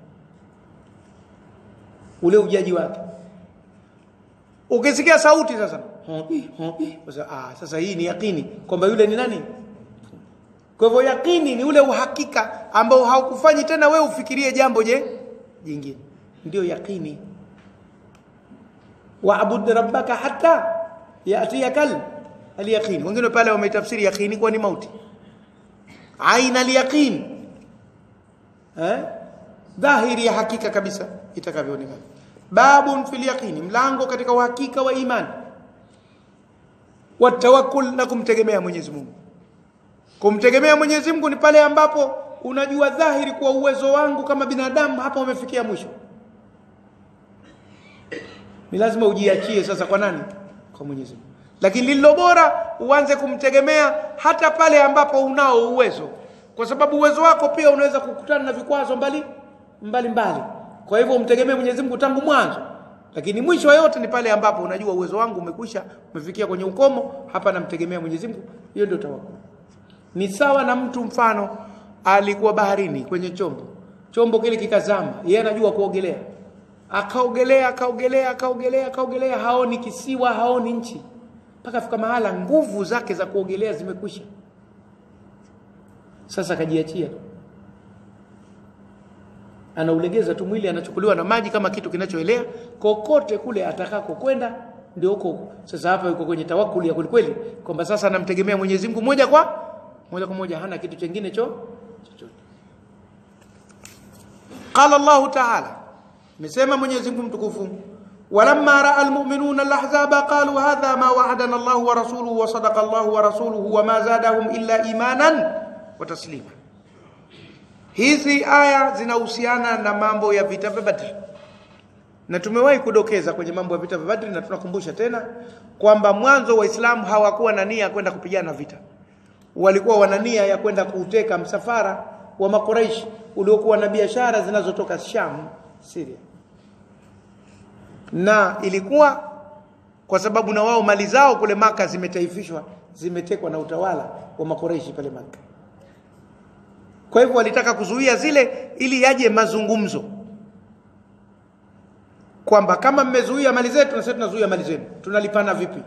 ule ujaji wake ukisikia sauti sasa sasa ah sasa hii ni yakini kwamba yule ni nani kwa hivyo yakini ni ule uhakika ambao haukufanyi tena wewe ufikirie jambo je jingine ndio yakini wa'bud rabbaka hatta yatiyakal al-yaqin wengine pale wametafsiri yakini kwa ni mauti aina al-yaqin eh dhahiri ya hakika kabisa itakavyoonekana babun fil yaqini mlango katika uhakika wa imani watawakkul na kumtegemea Mwenyezi Mungu kumtegemea Mwenyezi Mungu ni pale ambapo unajua dhahiri kwa uwezo wangu kama binadamu hapa umefikia mwisho ni lazima ujiachie sasa kwa nani kwa Mwenyezi Mungu lakini lililo bora uanze kumtegemea hata pale ambapo unao uwezo kwa sababu uwezo wako pia unaweza kukutana na vikwazo mbali mbali mbali. Kwa hivyo umtegemee Mwenyezi Mungu tangu mwanzo, lakini mwisho wa yote ni pale ambapo unajua uwezo wangu umekwisha, umefikia kwenye ukomo, hapa namtegemea Mwenyezi Mungu. Hiyo ndio tawakkul. Ni sawa na mtu mfano alikuwa baharini kwenye chombo, chombo kile kikazama, yeye anajua kuogelea, akaogelea akaogelea akaogelea akaogelea, haoni kisiwa, haoni nchi, mpaka afika mahala nguvu zake za kuogelea zimekwisha. Sasa akajiachia tu, anaulegeza tu mwili, anachukuliwa na maji kama kitu kinachoelea kokote kule atakako kwenda, ndio huko. Sasa hapa yuko kwenye tawakuli ya kwelikweli, kwamba sasa anamtegemea Mwenyezi Mungu moja kwa moja kwa moja, hana kitu chengine cho chochote. Qala Allahu Ta'ala, amesema Mwenyezi Mungu mtukufu, walamma raa almu'minuna alahzaba qalu hadha ma wa'adana Allahu wa rasuluhu wa sadaqa Allahu wa rasuluhu wa ma zadahum illa imanan wa taslima. Hizi aya zinahusiana na mambo ya vita vya Badri, na tumewahi kudokeza kwenye mambo ya vita vya Badri, na tunakumbusha tena kwamba mwanzo Waislamu hawakuwa na nia ya kwenda kupigana vita, walikuwa wana nia ya kwenda kuuteka msafara wa Makuraishi uliokuwa na biashara zinazotoka Sham, Syria, na ilikuwa kwa sababu na wao mali zao kule Maka zimetaifishwa, zimetekwa na utawala wa Makuraishi pale Maka. Kwa hivyo walitaka kuzuia zile ili yaje mazungumzo kwamba kama mmezuia mali zetu na sisi tunazuia mali zenu, tunalipana vipi?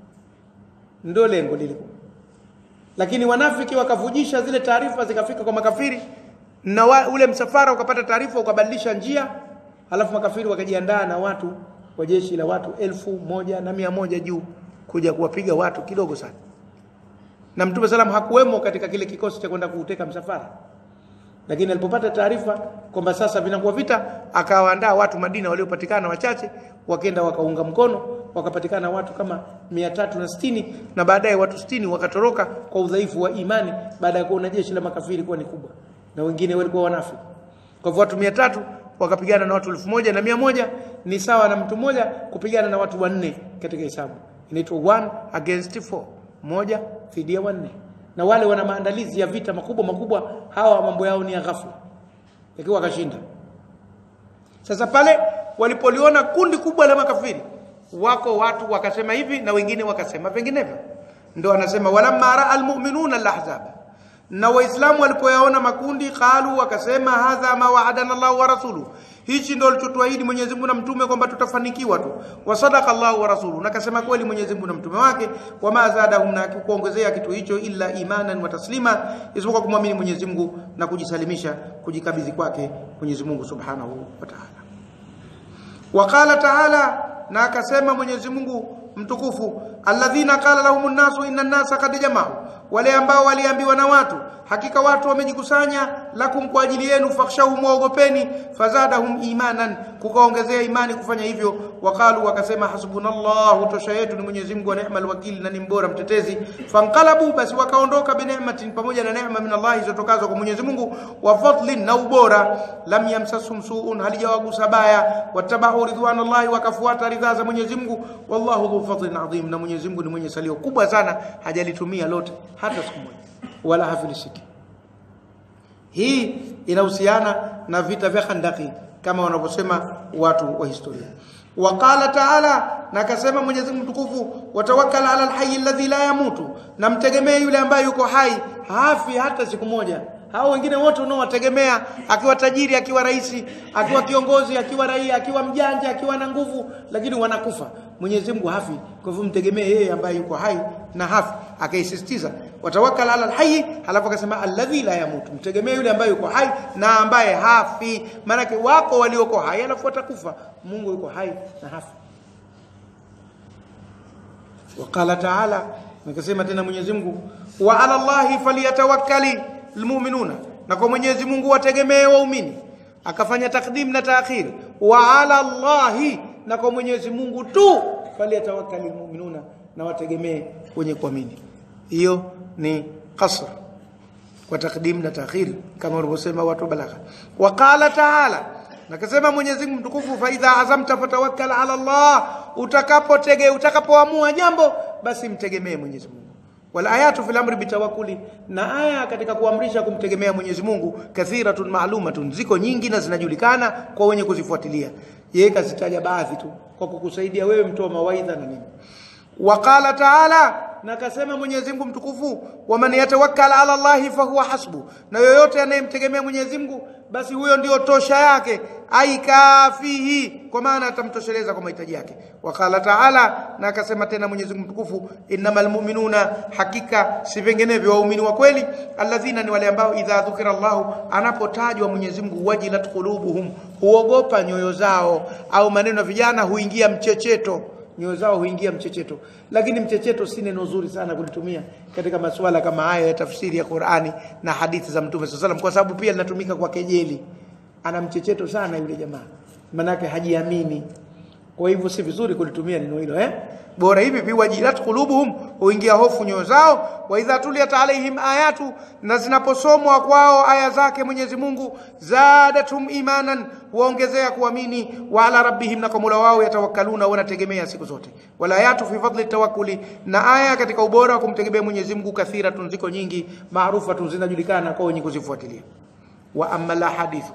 Ndio lengo lilikuwa. Lakini wanafiki wakavujisha zile taarifa zikafika kwa makafiri, na wa, ule msafara ukapata taarifa ukabadilisha njia, halafu makafiri wakajiandaa na watu wa jeshi la watu elfu moja na mia moja juu kuja kuwapiga watu kidogo sana na Mtume salam hakuwemo katika kile kikosi cha kwenda kuuteka msafara, lakini alipopata taarifa kwamba sasa vinakuwa vita, akawaandaa watu Madina waliopatikana wachache, wakenda wakaunga mkono, wakapatikana watu kama mia tatu na sitini na baadaye watu sitini wakatoroka kwa udhaifu wa imani, baada ya kuona jeshi la makafiri kuwa ni kubwa na wengine walikuwa wanafiki. Kwa hivyo watu mia tatu wakapigana na watu elfu moja na mia moja ni sawa na mtu mmoja kupigana na watu wanne katika hesabu, inaitwa one against four moja dhidi ya wanne, na wale wana maandalizi ya vita makubwa makubwa. Hawa mambo yao ni ya ghafla, ikiwa wakashinda. Sasa pale walipoliona kundi kubwa la makafiri, wako watu wakasema hivi na wengine wakasema vinginevyo, ndio anasema walamma raa almu'minuna alahzaba, na waislamu walipoyaona makundi, qalu wakasema, hadha ma wa'adana Allah wa rasuluhu hichi ndio alichotuahidi Mwenyezi Mungu na mtume kwamba tutafanikiwa tu. Wa sadaqa Allahu wa rasuluhu, na kasema kweli Mwenyezi Mungu na mtume wake. Wa ma zadahum, na kuongezea kitu hicho, illa imanan wa taslima, isipokuwa kumwamini Mwenyezi Mungu na kujisalimisha, kujikabidhi kwake Mwenyezi Mungu Subhanahu wa Ta'ala. Wa qala ta'ala, na akasema Mwenyezi Mungu mtukufu, alladhina qala lahumun nasu inna an-nasa qad jama'u, wale ambao waliambiwa na watu hakika watu wamejikusanya lakum kwa ajili yenu, fakhshahu muogopeni, fazadahum imanan, kukaongezea imani kufanya hivyo. Wakalu, wakasema hasbunallahu, tosha yetu ni Mwenyezi Mungu, wa ni'mal wakili, na ni mbora mtetezi. Fanqalabu, basi wakaondoka, binematin, pamoja na neema min Allah zitokazo kwa Mwenyezi Mungu, wa fadlin, na ubora. Lam yamsasum suun, halijawagusa baya. Wattabahu ridwanallahi, wakafuata ridhaa za Mwenyezi Mungu. Wallahu dhu fadlin adhim, na Mwenyezi Mungu ni mwenye salio kubwa sana, hajalitumia lote hata siku moja wala hafilisiki. Hii inahusiana na vita vya Khandaki kama wanavyosema watu wa historia. Waqala taala, na akasema Mwenyezi Mungu mtukufu, watawakkal ala alhayy alladhi la yamutu, na mtegemee yule ambaye yuko hai hafi hata siku moja. Hao wengine wote unaowategemea, akiwa tajiri, akiwa rais, akiwa kiongozi, akiwa raia, akiwa mjanja, akiwa na nguvu, lakini wanakufa. Mwenyezi Mungu hafi. Kwa hivyo mtegemee yeye ambaye yuko hai na hafi. Akaisisitiza watawakkal ala alhayy, halafu akasema alladhi la yamutu, mtegemee yule ambaye yuko hai na ambaye hafi. Maanake wako walioko hai halafu watakufa. Mungu yuko hai na hafi. Waqala taala, nikasema tena Mwenyezi Mungu, wa ala Allahi falyatawakkali almu'minuna, na kwa Mwenyezi Mungu wategemee waumini. Akafanya takdim na taakhir, wa ala Allahi, na kwa Mwenyezi Mungu tu falyatawakkali almu'minuna, na wategemee wenye kuamini. Hiyo ni qasr kwa takdim na taakhir, kama walivyosema watu balagha. Waqala taala Nakasema Mwenyezi Mungu mtukufu, fa idha azamta fatawakkal ala Allah, utakapotege utakapoamua jambo basi mtegemee Mwenyezi Mungu. wal ayatu fil amri bitawakkuli na aya katika kuamrisha kumtegemea Mwenyezi Mungu kathiratun ma'lumatun ziko nyingi na zinajulikana kwa wenye kuzifuatilia yeye kazitaja baadhi tu kwa kukusaidia wewe mtoa mawaidha na nini waqala ta'ala na akasema Mwenyezi Mungu mtukufu waman yatawakkal ala Allah fahuwa hasbu na yoyote anayemtegemea Mwenyezi Mungu basi huyo ndio tosha yake aikafihi kwa maana atamtosheleza kwa mahitaji yake wakala taala na akasema tena Mwenyezi Mungu mtukufu innamal mu'minuna hakika si vinginevyo waumini wa kweli alladhina ni wale ambao idha dhukira Allah anapotajwa Mwenyezi Mungu wajilat qulubuhum huogopa nyoyo zao au maneno ya vijana huingia mchecheto nyoyo zao huingia mchecheto lakini mchecheto si neno zuri sana kulitumia katika masuala kama haya ya tafsiri ya Qur'ani na hadithi za Mtume SAW kwa sababu pia linatumika kwa kejeli ana mchecheto sana yule jamaa manake hajiamini kwa hivyo si vizuri kulitumia neno hilo eh bora hivi biwajilat qulubuhum huingia hofu nyoyo zao wa idha tuliyat alaihim ayatu na zinaposomwa kwao aya zake Mwenyezi Mungu zadatum imanan waongezea kuamini wa ala rabbihim na kwa Mola wao yatawakkaluna wanategemea siku zote wala ayatu fi fadli tawakkuli na aya katika ubora wa kumtegemea Mwenyezi Mungu kathira tunziko nyingi maarufa zinajulikana kwa wenye kuzifuatilia wa amma la hadithu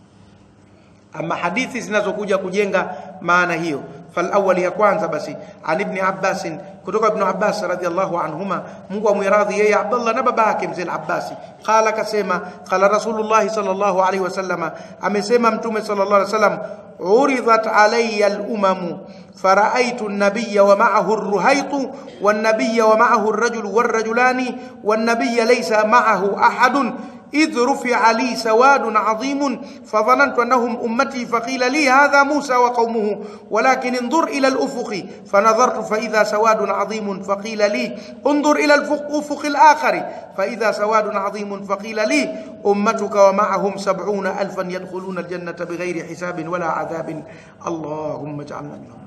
ama hadithi zinazokuja kujenga maana hiyo فالاول ya kwanza basi an ibn abbas kutoka ibn abbas radhiallahu anhuma mungu amwiradhi yeye abdullah na babake mzee abbas qala kasema qala rasulullah sallallahu alaihi wasallam amesema mtume sallallahu alaihi wasallam uridat alayya al-umam fara'aytu an-nabiyya wa ma'ahu ar-ruhayt wan-nabiyya wa ma'ahu ar-rajul war-rajulani wan-nabiyya laysa ma'ahu ahadun إذ رفع لي سواد عظيم فظننت أنهم أمتي فقيل لي هذا موسى وقومه ولكن انظر إلى الأفق فنظرت فإذا سواد عظيم فقيل لي انظر إلى الأفق الآخر فإذا سواد عظيم فقيل لي أمتك ومعهم سبعون ألفا يدخلون الجنة بغير حساب ولا عذاب اللهم اجعلنا منهم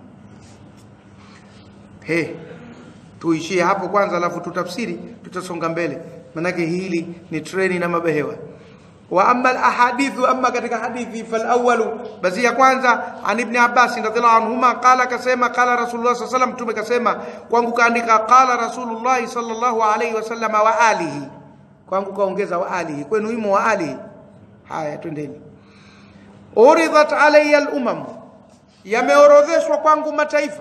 هي tuishie hapo kwanza alafu tutafsiri tutasonga mbele manake hili ni treni na mabehewa wa amma alahadithu amma katika hadithi falawalu basi ya kwanza an ibn abbas radhiallahu anhuma qala kasema qala rasulullah sallallahu alayhi wasallam kasema kwangu kaandika qala rasulullah sallallahu alayhi wasallam wa alihi kwangu kaongeza wa alihi kwenu imo wa alihi haya twendeni uridat alayya al-umam yameorodheshwa kwangu mataifa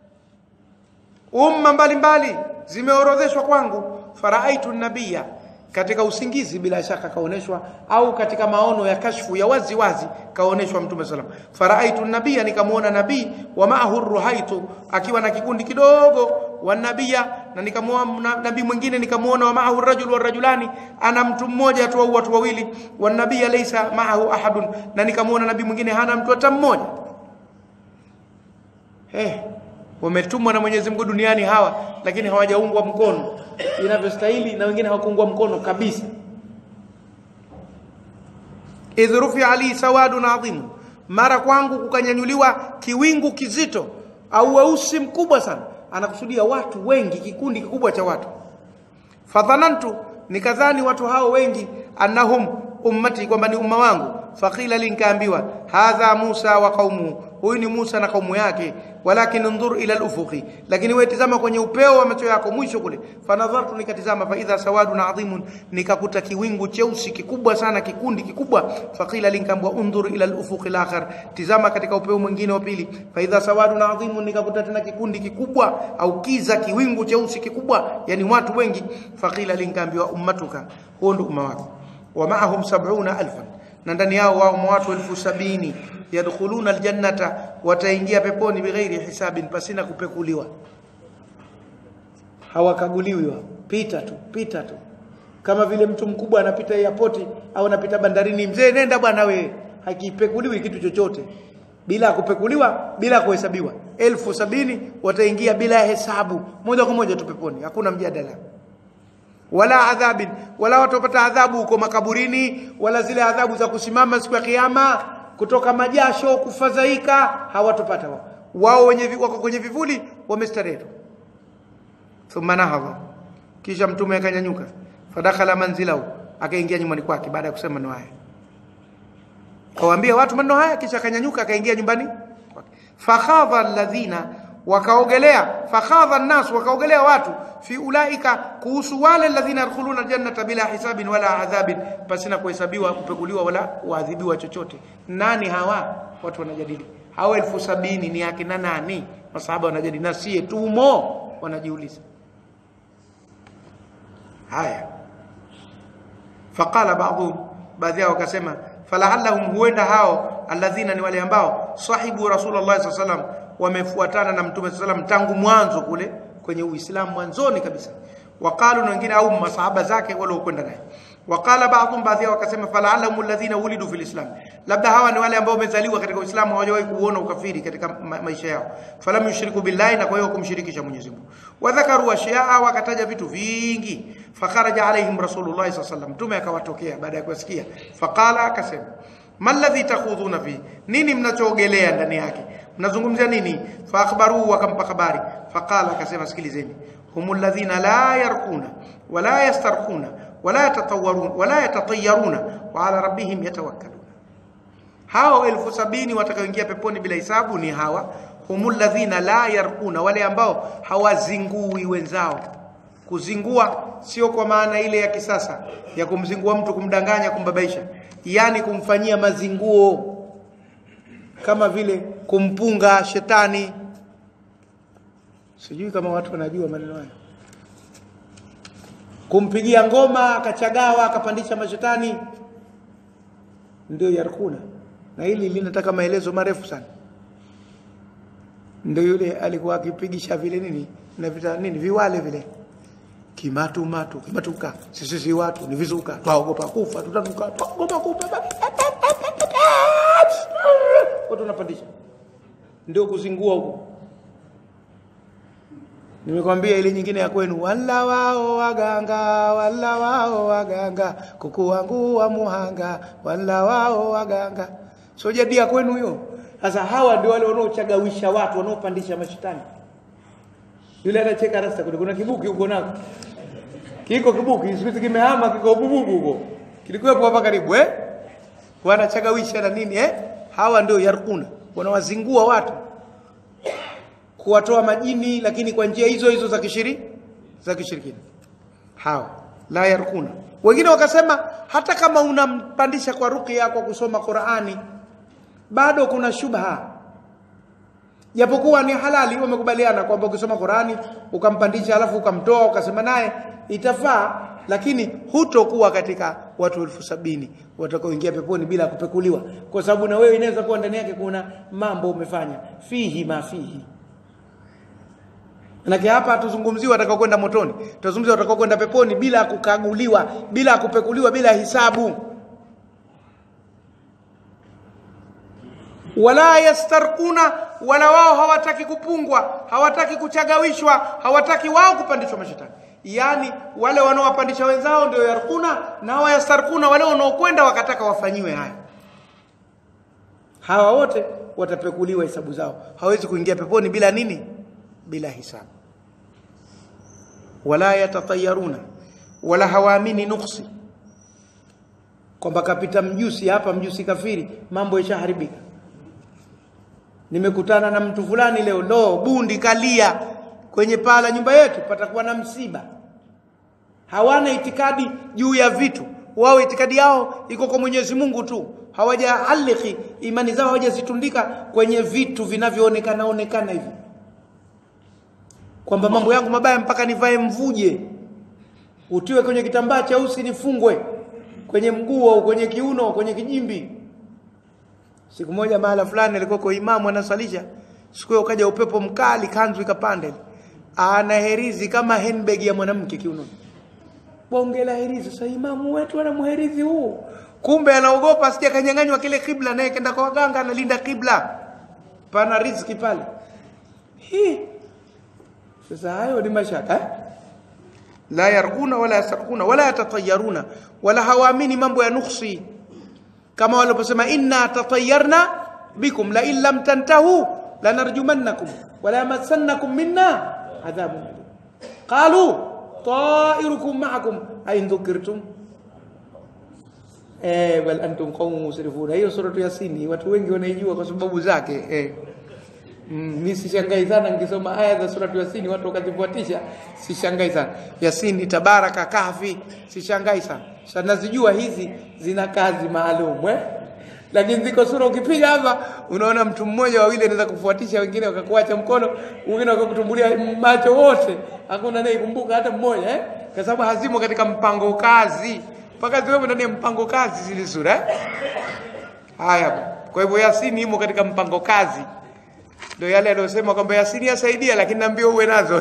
umma mbalimbali zimeorodheshwa kwangu faraaitu nabia katika usingizi bila shaka kaoneshwa au katika maono ya kashfu ya wazi wazi kaoneshwa mtume sallam faraaitu nabia nikamuona nabii wa maahu ruhaitu akiwa na kikundi kidogo wa nabia na nikamuona nabii mwingine nikamuona wa maahu rajul wa rajulani ana mtu mmoja tu au watu wawili wa nabia laysa maahu ahadun na nikamuona nabii mwingine hana mtu hata mmoja eh wametumwa na Mwenyezi Mungu duniani hawa lakini hawajaungwa mkono inavyostahili na wengine hawakuungwa mkono kabisa idh rufi ali sawadun adhim mara kwangu kukanyanyuliwa kiwingu kizito au weusi mkubwa sana anakusudia watu wengi kikundi kikubwa cha watu fadhanantu nikadhani watu hao wengi annahum ummati kwamba ni umma wangu faqila linkaambiwa hadha Musa wa qaumuhu huyu ni Musa na kaumu yake walakin ndhur ila al-ufuqi lakini wewe tazama kwenye upeo wa macho yako mwisho kule fanadhartu nikatizama fa idha sawadun adhimun nikakuta kiwingu cheusi kikubwa sana kikundi kikubwa faqila linkambwa undhur ila al-ufuqi al-akhar tizama katika upeo mwingine wa pili fa idha sawadun adhimun nikakuta tena kikundi kikubwa au kiza kiwingu cheusi kikubwa yani watu wengi faqila linkambiwa ummatuka huo ndio umma wako wa ma'ahum 70000 na ndani yao wao watu elfu sabini yadkhuluna aljannata wataingia peponi bighairi hisabin pasina kupekuliwa hawakaguliwi wao pita tu pita tu kama vile mtu mkubwa anapita airport au anapita bandarini mzee nenda bwana we hakipekuliwi kitu chochote bila kupekuliwa bila kuhesabiwa elfu sabini wataingia bila hesabu moja kwa moja tu peponi hakuna mjadala wala adhabin wala watapata adhabu huko makaburini wala zile adhabu za kusimama siku ya kiyama kutoka majasho kufadhaika hawatopata wao wao wenye wako kwenye vivuli wamestarehe thumma nahadha kisha mtume akanyanyuka fadakhala manzilahu akaingia nyumbani kwake baada ya kusema maneno haya kawaambia watu maneno haya kisha akanyanyuka akaingia nyumbani kwake fakhadha alladhina wakaogelea fakhadha an-nas wakaogelea watu fi ulaika kuhusu wale alladhina yadkhuluna aljannata bila hisabin wala adhabin pasina kuhesabiwa kupekuliwa wala kuadhibiwa chochote nani hawa watu wanajadili hawa elfu sabini ni akina nani masahaba wanajadili na sie tumo wanajiuliza haya faqala ba'dhum baadhi yao wakasema falahallahum huenda hao alladhina ni wale ambao sahibu rasulullah sallallahu alaihi wasallam wamefuatana na mtume sallallahu alaihi wasallam tangu mwanzo kule kwenye uislamu mwanzoni kabisa waqalu na wengine au masahaba zake wale kwenda naye waqala ba'dhum baadhi yao wakasema falahallahum alladhina wulidu fil islam labda hawa ni wale ambao wamezaliwa katika uislamu hawajawahi kuona ukafiri katika ma maisha yao falam yushriku billahi na kwa hiyo kumshirikisha Mwenyezi Mungu wadhakaru ashyaa wakataja vitu vingi fakharaja alaihim rasulullah sallallahu alaihi wasallam mtume akawatokea baada ya kusikia faqala akasema malladhi takhudhuna fi nini mnachoogelea ndani yake mnazungumzia nini fa akhbaru wakampa habari faqala akasema sikilizeni humul ladhina la yarquna wala yastarquna wala yatatawwarun wala yatatayyaruna wa ala rabbihim yatawakkalun hao elfu sabini watakaoingia peponi bila hisabu ni hawa humul ladhina la yarquna wale ambao hawazingui wenzao kuzingua sio kwa maana ile ya kisasa ya kumzingua mtu kumdanganya kumbabaisha yani kumfanyia mazinguo kama vile kumpunga shetani sijui kama watu wanajua maneno hayo kumpigia ngoma akachagawa akapandisha mashetani ndio yarkuna na hili linataka maelezo marefu sana ndio yule alikuwa akipigisha vile nini na vita nini viwale vile kimatu matu kimatuka sisi si watu ni vizuka twaogopa kufa tutatuka twaogopa kufa watu wanapandisha ndio kuzingua huko nimekwambia ile nyingine ya kwenu wala wao waganga wala wao waganga kuku wangu wa muhanga wala wao waganga so jadi ya kwenu hiyo sasa hawa ndio wale wanaochagawisha watu wanaopandisha mashitani yule anacheka rasta kuna, kuna kibuki huko nako kiko kibuki siku kimehama kiko bububu huko kilikuwepo hapa karibu eh wanachagawisha na nini eh hawa ndio yarkuna wanawazingua watu kuwatoa majini lakini kwa njia hizo hizo za kishiri za kishirikina hawa la yarkuna wengine wakasema hata kama unampandisha kwa ruqya kwa kusoma Qur'ani bado kuna shubha japokuwa ni halali wamekubaliana kwamba ukisoma Qur'ani ukampandisha alafu ukamtoa ukasema naye itafaa lakini hutokuwa katika watu elfu sabini watakaoingia peponi bila kupekuliwa kwa sababu na wewe inaweza kuwa ndani yake kuna mambo umefanya fihi ma fihi Manake hapa hatuzungumzii watakao kwenda motoni. Tunazungumzia watakao kwenda peponi bila kukaguliwa, bila kupekuliwa, bila hisabu. Wala yastarquna, wala wao hawataki kupungwa, hawataki kuchagawishwa, hawataki wao kupandishwa mashetani. Yaani wale wanaowapandisha wenzao ndio yarkuna na hawa yastarquna, wale wanaokwenda wakataka wafanyiwe haya. Hawa wote watapekuliwa hesabu zao. Hawezi kuingia peponi bila nini? bila hisabu wala yatatayaruna wala hawaamini nuksi kwamba kapita mjusi hapa mjusi kafiri mambo yashaharibika nimekutana na mtu fulani leo lo bundi kalia kwenye paa la nyumba yetu patakuwa na msiba hawana itikadi juu ya vitu wao itikadi yao iko kwa Mwenyezi Mungu tu hawajaaliki imani zao hawajazitundika kwenye vitu vinavyoonekana onekana hivi kwamba mambo yangu mabaya mpaka nivae mvuje utiwe kwenye kitambaa cheusi nifungwe kwenye mguu au kwenye kiuno kwenye kijimbi siku moja mahala fulani alikuwa kwa imamu anasalisha siku ukaja upepo mkali kanzu ikapanda ana herizi kama handbag ya mwanamke kiunoni bonge la herizi sasa imamu wetu ana muherizi huu kumbe anaogopa asije kanyang'anywa kile kibla naye kenda kwa waganga analinda kibla pana riziki pale hii sasa hayo ni mashaka eh? la yarquna wala yasarquna wala yatatayaruna wala hawaamini mambo ya nuksi kama waliposema inna tatayarna bikum la in lam tantahu lanarjumannakum wala yamassannakum minna adhabun alim qalu ta'irukum ma'akum ay dhukirtum eh bal antum qaumun musrifun hiyo suratu yasin watu wengi wanaijua kwa sababu zake eh Mm, mi sishangai sana nikisoma aya za suratu Yasini watu wakazifuatisha, sishangai sana. Yasini, Tabaraka, Kahfi, sishangai sana. Sasa nazijua hizi zina kazi maalum eh? Lakini ziko sura ukipiga hapa unaona mtu mmoja wawili anaweza kufuatisha, wengine wakakuacha mkono, wengine wakakutumbulia macho, wote hakuna anayekumbuka hata mmoja eh? Kwa sababu hazimo katika mpango kazi, mpaka ziwemo ndani ya mpango kazi zile sura eh? Haya, kwa hivyo Yasini imo katika mpango kazi ndio yale aliyosema kwamba Yasini yasaidia, lakini naambia uwe nazo.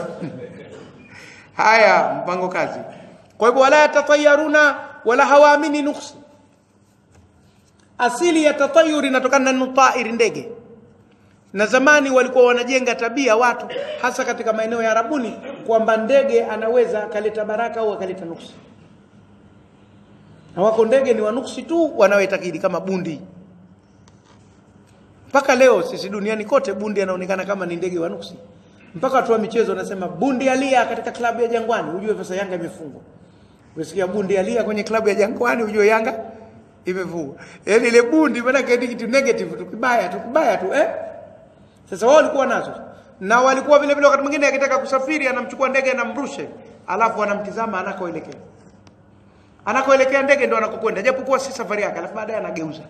Haya, mpango kazi. Kwa hivyo wala yatatayaruna wala hawaamini nuksi. Asili ya tatayuri inatokana na nutairi, ndege. Na zamani walikuwa wanajenga tabia watu, hasa katika maeneo ya Arabuni, kwamba ndege anaweza akaleta baraka au akaleta nuksi, na wako ndege ni wanuksi tu wanaoitakidi kama bundi mpaka leo sisi duniani kote bundi anaonekana kama ni ndege wa nuksi. Mpaka watu wa michezo wanasema bundi alia katika klabu ya Jangwani, ujue sasa Yanga imefungwa. Ukisikia bundi alia kwenye klabu ya Jangwani, ujue Yanga imefungwa. Yaani ile bundi maana ni kitu negative tu, kibaya tu, kibaya tu eh. Sasa wao walikuwa nazo na walikuwa vile vile, wakati mwingine akitaka kusafiri anamchukua ndege anamrushe, alafu anamtizama anakoelekea, anakoelekea ndege ndo anakokwenda, japokuwa si safari yake, alafu baadaye anageuza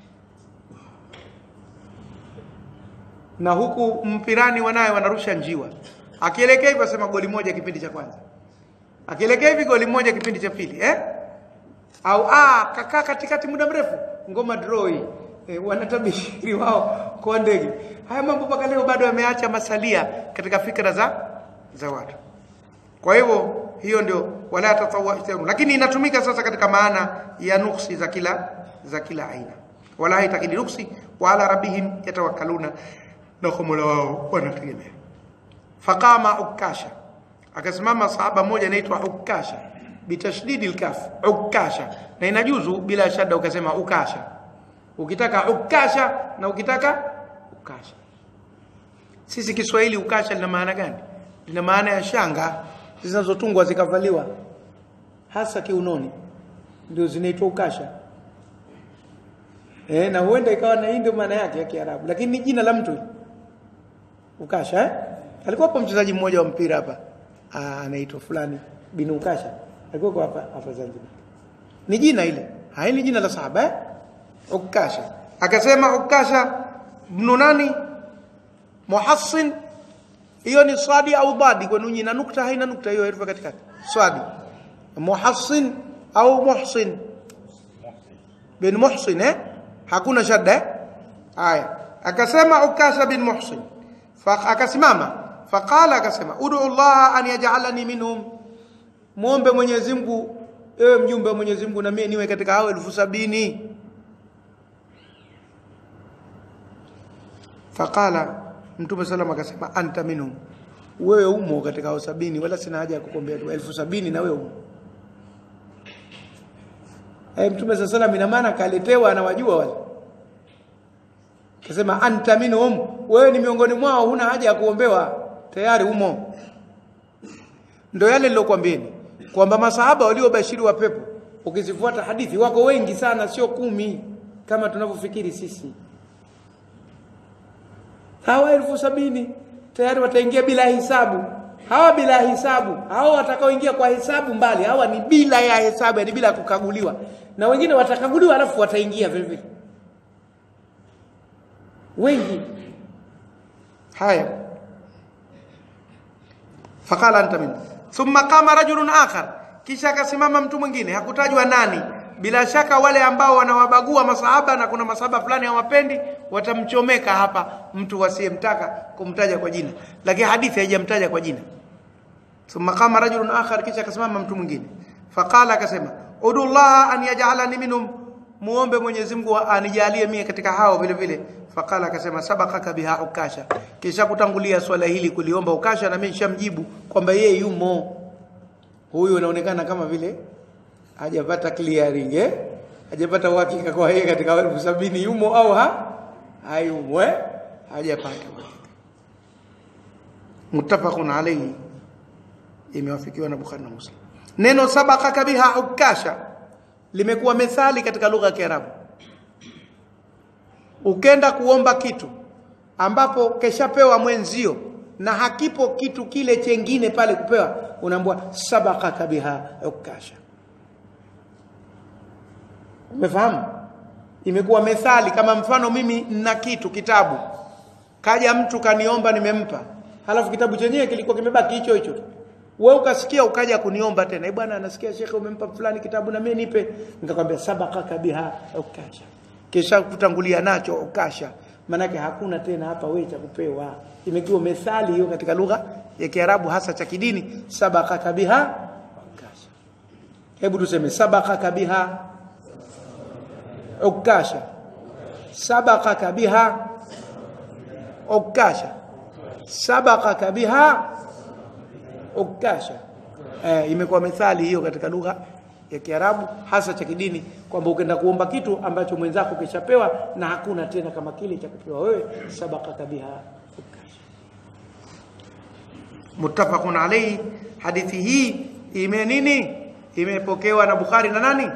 na huku mpirani wanaye wanarusha njiwa, akielekea hivi asema goli moja kipindi cha kwanza, akielekea hivi goli moja kipindi cha pili eh? au ah, kakaa katikati muda mrefu, ngoma draw hii eh, wanatabiri wao kwa ndege. Haya mambo mpaka leo bado yameacha masalia katika fikra za za watu. Kwa hivyo hiyo ndio wala tatawatu, lakini inatumika sasa katika maana ya nuksi za kila za kila aina, wala haitakidi nuksi, wa ala rabbihim yatawakkaluna na kwa Mola wao wanategemea. Faqama Ukasha, akasimama sahaba mmoja anaitwa Ukasha bitashdidi lkaf, Ukasha, na inajuzu bila shada ukasema Ukasha, ukitaka Ukasha na ukitaka Ukasha. Sisi Kiswahili Ukasha lina maana gani? Lina maana ya shanga zinazotungwa zikavaliwa hasa kiunoni, ndio zinaitwa Ukasha. Eh, na huenda ikawa na hii ndio maana yake ya Kiarabu, lakini ni jina la mtu Ukasha eh? Alikuwa hapo mchezaji mmoja wa mpira hapa anaitwa fulani bin Ukasha, alikuwa hapa hapa Zanzibar. Ni jina ile, hai ni jina la sahaba eh? Ukasha. Akasema Ukasha ibn nani? Muhassin. Hiyo ni swadi au badi kwa nunyi na nukta, haina nukta hiyo herufi katikati. Swadi. Muhassin au Muhsin bin Muhsin eh? Hakuna shadda eh? Haya. Akasema Ukasha bin Muhsin akasimama faqala, akasema ud'u Allah an yaj'alani minhum, muombe Mwenyezi Mungu, ewe mjumbe wa Mwenyezi Mungu, na mimi niwe katika hao elfu sabini. Faqala, Mtume sallam akasema anta minhum, wewe umo katika hao sabini, wala sina haja ya kukuombea tu elfu sabini na wewe umo. Eh, Mtume sallam ina maana kaletewa, anawajua wale Kasema anta minhum, wewe ni miongoni mwao, huna haja ya kuombewa, tayari umo. Ndio yale nilokuambieni kwamba masahaba waliobashiriwa pepo, ukizifuata hadithi wako wengi sana, sio kumi kama tunavyofikiri sisi. Hawa elfu sabini tayari wataingia bila hisabu. Hawa bila hisabu, hawa watakaoingia kwa hisabu mbali, hawa ni bila ya hesabu, yani bila kukaguliwa, na wengine watakaguliwa alafu wataingia vile vile wengi haya faqala anta min thumma qama rajulun akhar kisha akasimama mtu mwingine hakutajwa nani bila shaka wale ambao wanawabagua masahaba na kuna masahaba fulani hawapendi watamchomeka hapa mtu wasiyemtaka kumtaja kwa jina lakini hadithi haijamtaja kwa jina thumma qama rajulun akhar kisha akasimama mtu mwingine faqala akasema udullah an yaj'alani minhum muombe Mwenyezi Mungu anijalie mie katika hao vile vile faqala akasema sabakaka biha ukasha kisha kutangulia swala hili kuliomba ukasha na mimi nishamjibu kwamba yeye yumo huyu anaonekana kama vile hajapata clearing eh hajapata uhakika kwa yeye katika elfu sabini yumo au ha hayumo eh hajapata muttafaqun alayhi imewafikiwa na Bukhari na Muslim neno sabakaka biha ukasha limekuwa methali katika lugha ya Kiarabu ukenda kuomba kitu ambapo keshapewa mwenzio na hakipo kitu kile chengine pale kupewa unaambua sabaqaka biha ukasha umefahamu imekuwa methali kama mfano mimi nina kitu kitabu kaja mtu kaniomba nimempa halafu kitabu chenyewe kilikuwa kimebaki hicho hicho wewe ukasikia ukaja kuniomba tena bwana nasikia shekhe umempa fulani kitabu na mimi nipe nikakwambia sabaqaka biha ukasha kisha kutangulia nacho ukasha manake hakuna tena hapa wewe cha kupewa imekuwa methali hiyo katika lugha ya Kiarabu hasa cha kidini sabaqaka biha ukasha hebu tuseme sabaqaka biha ukasha sabaqaka biha ukasha sabaqaka biha ukasha eh, imekuwa methali hiyo katika lugha ya Kiarabu hasa cha kidini kwamba ukienda kuomba kitu ambacho mwenzako kishapewa na hakuna tena kama kile cha kupewa wewe sabaqaka biha ukasha muttafaqun alayhi hadithi hii ime nini imepokewa na Bukhari na nani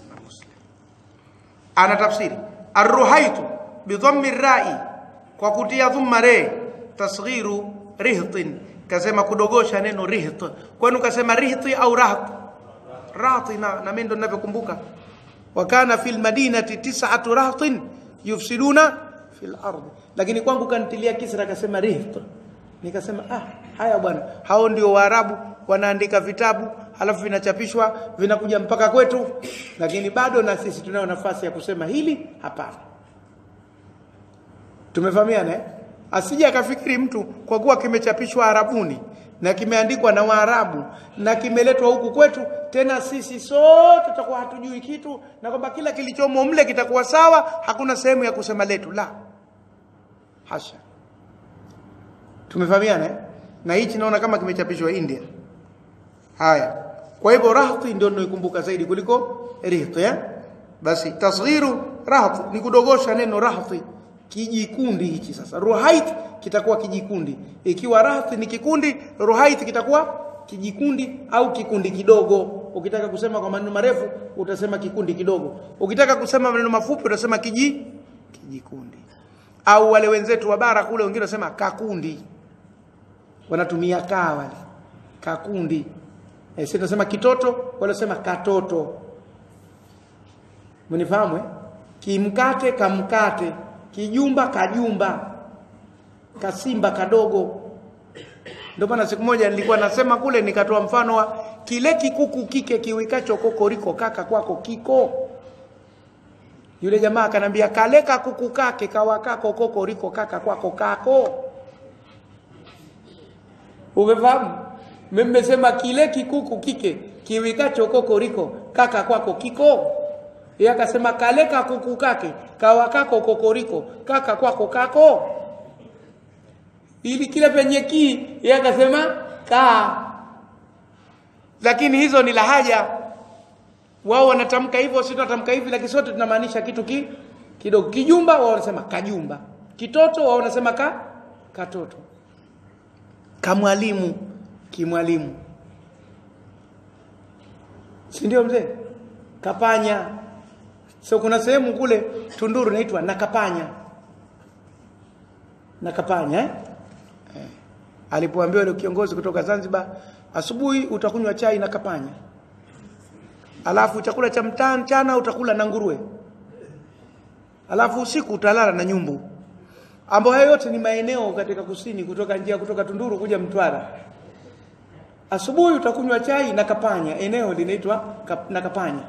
ana tafsiri arruhaitu bidhammi rai kwa kutia dhumma re tasghiru rihtin kasema kudogosha neno riht kwani ukasema rihti au raht rahti na, na mimi ndo ninavyokumbuka wa kana fil madinati tis'atu rahtin yufsiduna fil ardi lakini kwangu kantilia kisra akasema riht nikasema ah haya bwana hao ndio waarabu wanaandika vitabu halafu vinachapishwa vinakuja mpaka kwetu lakini bado na sisi tunayo nafasi ya kusema hili hapana tumefahamiana eh? asije akafikiri mtu kwa kuwa kimechapishwa arabuni na kimeandikwa na waarabu na kimeletwa huku kwetu tena sisi sote tutakuwa hatujui kitu na kwamba kila kilichomo mle kitakuwa sawa hakuna sehemu ya kusema letu la hasha tumefahamiana eh? na hichi naona kama kimechapishwa India haya kwa hivyo rahti ndio ninoikumbuka zaidi kuliko rihti eh? basi tasghiru rahti ni kudogosha neno rahti kijikundi hichi sasa ruhait kitakuwa kijikundi ikiwa rahti ni kikundi ruhait kitakuwa kijikundi au kikundi kidogo ukitaka kusema kwa maneno marefu utasema kikundi kidogo ukitaka kusema maneno mafupi utasema kiji kijikundi au wale wenzetu wa bara kule wengine wanasema kakundi wanatumia kaa wale kakundi e, sisi tunasema kitoto wale wanasema katoto mnifahamu eh kimkate kamkate kijumba kajumba kasimba kadogo ndio maana siku moja nilikuwa nasema kule nikatoa mfano wa kile kikuku kike kiwikacho kokoriko kaka kwako kiko yule jamaa akanambia kaleka kuku kake kawakako kokoriko kaka kwako kako umefahamu mmesema kile kikuku kike kiwikacho kokoriko kaka kwako kiko yeye akasema kaleka kuku kake kawakako kokoriko kaka kwako kako ili kile penye ki yeye akasema ka lakini hizo ni lahaja wao wanatamka hivyo sisi tunatamka hivi lakini sote tunamaanisha kitu ki kidogo kijumba wao wanasema kajumba kitoto wao wanasema ka katoto kamwalimu kimwalimu si ndio mzee kapanya so kuna sehemu kule Tunduru inaitwa nakapanya nakapanya eh? eh. alipoambiwa yule kiongozi kutoka Zanzibar asubuhi utakunywa chai na kapanya alafu chakula cha mchana utakula na nguruwe alafu usiku utalala na nyumbu ambayo hayo yote ni maeneo katika kusini kutoka njia kutoka Tunduru kuja Mtwara asubuhi utakunywa chai na kapanya eneo linaitwa kap, na kapanya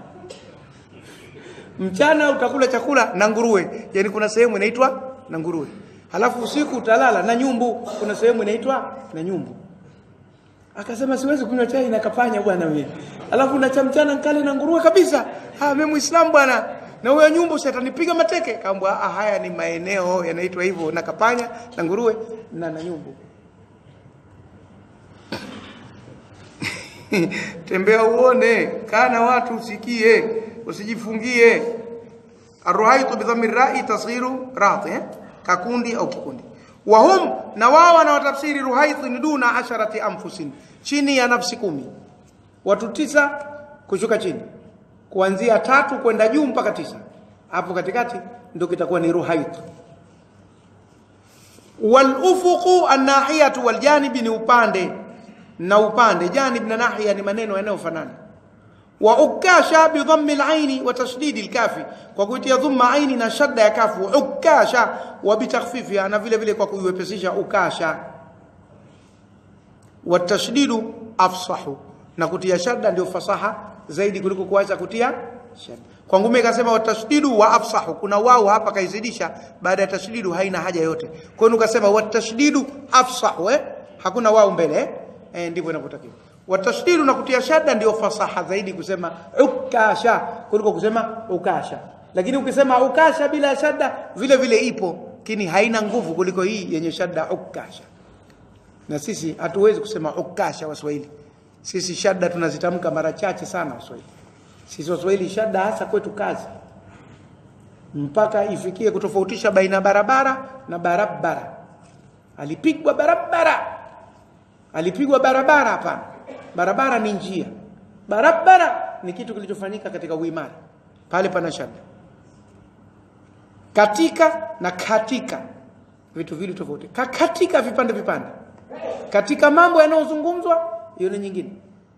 mchana utakula chakula na nguruwe yani kuna sehemu inaitwa na nguruwe halafu usiku utalala na nyumbu kuna sehemu inaitwa na nyumbu akasema siwezi kunywa chai na kapanya bwana mimi alafu na cha mchana nkale na nguruwe kabisa ah mimi muislamu bwana na huyo nyumbu si atanipiga mateke kaambwa ah haya ni maeneo yanaitwa hivyo na kapanya na nguruwe na na nyumbu tembea uone kana watu usikie usijifungie arruhaitu bidhammi rai tasghiru rati eh? kakundi au kikundi wahum na wao wanawatafsiri ruhaithu ni duna asharati anfusin chini ya nafsi kumi watu tisa kushuka chini kuanzia tatu kwenda juu mpaka tisa hapo katikati ndio kitakuwa ni ruhaithu walufuqu annahiyatu waljanibi ni upande na upande janib na nahiya ni maneno yanayofanana wa ukasha bidhammi alaini wa tashdidi alkafi kwa kuitia dhamma aini na shadda ya kafu ukasha wa bitakhfifiha na vile vile kwa kuiwepesisha ukasha wa tashdidu afsahu na kutia shadda ndio fasaha zaidi kuliko kuacha kutia shadda kwa ngume ikasema wa tashdidu wa afsahu kuna wao hapa kaizidisha baada ya tashdidu haina haja yote kwa hiyo ukasema wa tashdidu afsahu eh hakuna wao mbele eh, eh ndivyo inavyotakiwa watashdidu na kutia shadda ndio fasaha zaidi kusema ukasha kuliko kusema ukasha lakini ukisema ukasha bila shadda vile vile ipo lakini haina nguvu kuliko hii yenye shadda ukasha na sisi hatuwezi kusema ukasha waswahili sisi shadda tunazitamka mara chache sana waswahili sisi waswahili shadda hasa kwetu kazi mpaka ifikie kutofautisha baina barabara na barabara alipigwa barabara alipigwa barabara hapana barabara ni njia barabara ni kitu kilichofanyika katika uimara pale pana shadda katika na katika vitu vili tofauti Ka katika vipande vipande katika mambo yanayozungumzwa hiyo ni nyingine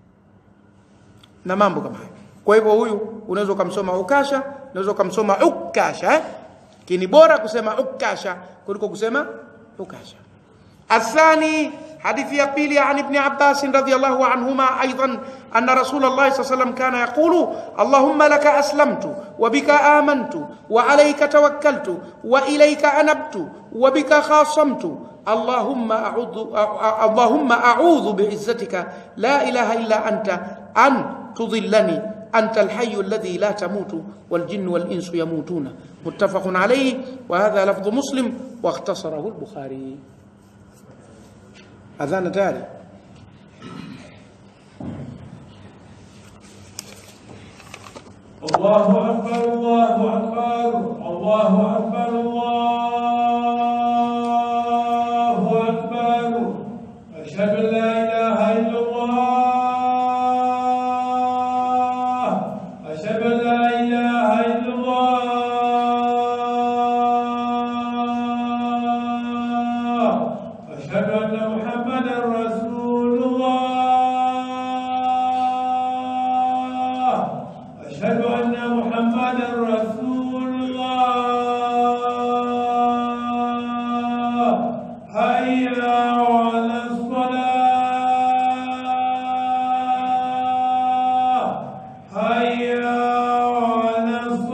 na mambo kama hayo kwa hivyo huyu unaweza ukamsoma ukasha unaweza ukamsoma ukasha eh? kini bora kusema ukasha kuliko kusema ukasha الثاني حديث يبيلي عن ابن عباس رضي الله عنهما أيضا أن رسول الله صلى الله عليه وسلم كان يقول اللهم لك أسلمت وبك آمنت وعليك توكلت وإليك أنبت وبك خاصمت اللهم أعوذ اللهم أعوذ بعزتك لا إله إلا أنت أن تضلني أنت الحي الذي لا تموت والجن والإنس يموتون متفق عليه وهذا لفظ مسلم واختصره البخاري adhana tayari الله أكبر الله أكبر الله أكبر الله أكبر أشهد أن لا إله إلا الله أشهد أن لا إله إلا الله أشهد أن محمدا رسول الله أشهد أن محمدا رسول الله هيا على الصلاة هيا على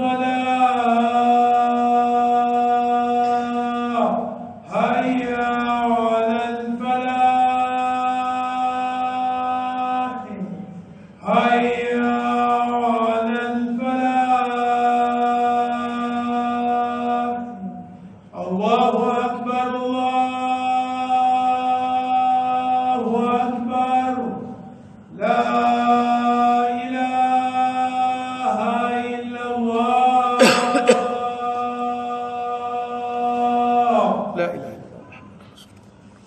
الصلاة هيا على الفلاح هيا على الفلاح الله أكبر الله أكبر لا إله إلا الله لا إله إلا الله محمد رسول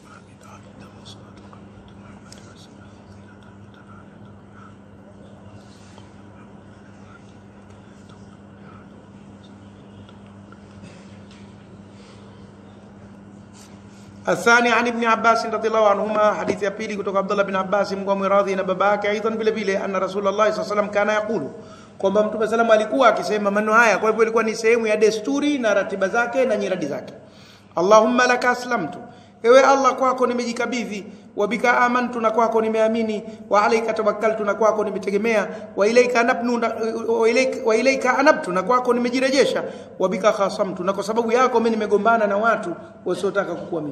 الثاني عن ابن عباس رضي الله عنهما حديث ya pili kutoka Abdullah bin Abbas Mungu amradhi na baba yake aidan vile vile anna Rasulullah sallallahu alaihi wasallam kana yaqulu kwamba Mtume sallam alikuwa akisema maneno haya kwa hivyo ilikuwa ni sehemu ya desturi na ratiba zake na nyiradi zake Allahumma laka aslamtu ewe Allah kwako nimejikabidhi wa bika amantu na kwako nimeamini wa alayka tawakkaltu na kwako nimetegemea wa ilayka anabnu na- wa ilayka wa ilayka anabtu na kwako nimejirejesha wa bika khasamtu na kwa sababu yako mimi nimegombana na watu wasiotaka kukuamini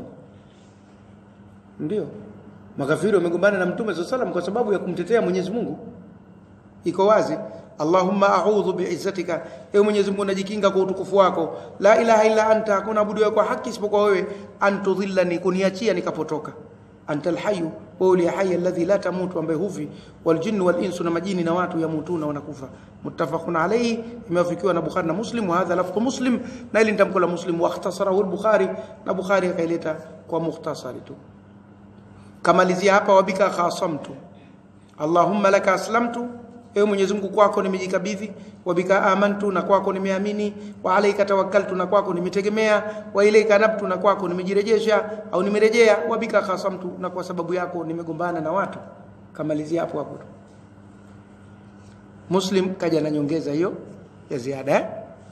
ndio makafiri wamegombana na mtume sallallahu alayhi wasallam kwa sababu ya kumtetea Mwenyezi Mungu iko wazi Allahumma a'udhu bi'izzatika ewe Mwenyezi Mungu najikinga kwa utukufu wako la ilaha illa anta hakuna abudu kwa haki isipokuwa wewe antudhillani kuniachia nikapotoka anta alhayyu wewe uliye hai alladhi la tamutu ambaye hufi wal jinnu wal insu na majini na watu yamutuna wanakufa muttafaqun alayhi imewafikiwa na Bukhari na Muslim wa hadha lafdhu Muslim na ili nitamko la Muslim wa ikhtasarahu al-Bukhari na Bukhari akaileta kwa mukhtasari tu kamalizia hapa wabika khasamtu Allahumma laka aslamtu ewe Mwenyezi Mungu kwako nimejikabidhi wa bika amantu na kwako nimeamini wa alayka tawakkaltu na kwako nimetegemea wa ilayka nabtu na kwako nimejirejesha au nimerejea wa bika khasamtu na kwa sababu yako nimegombana na watu kamalizia hapo hapo Muslim kaja na nyongeza hiyo ya ziada eh?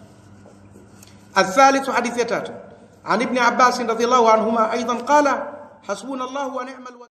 الثالث حديث يتات عن ابن عباس رضي الله عنهما أيضا قال حسبنا الله ونعم الوكيل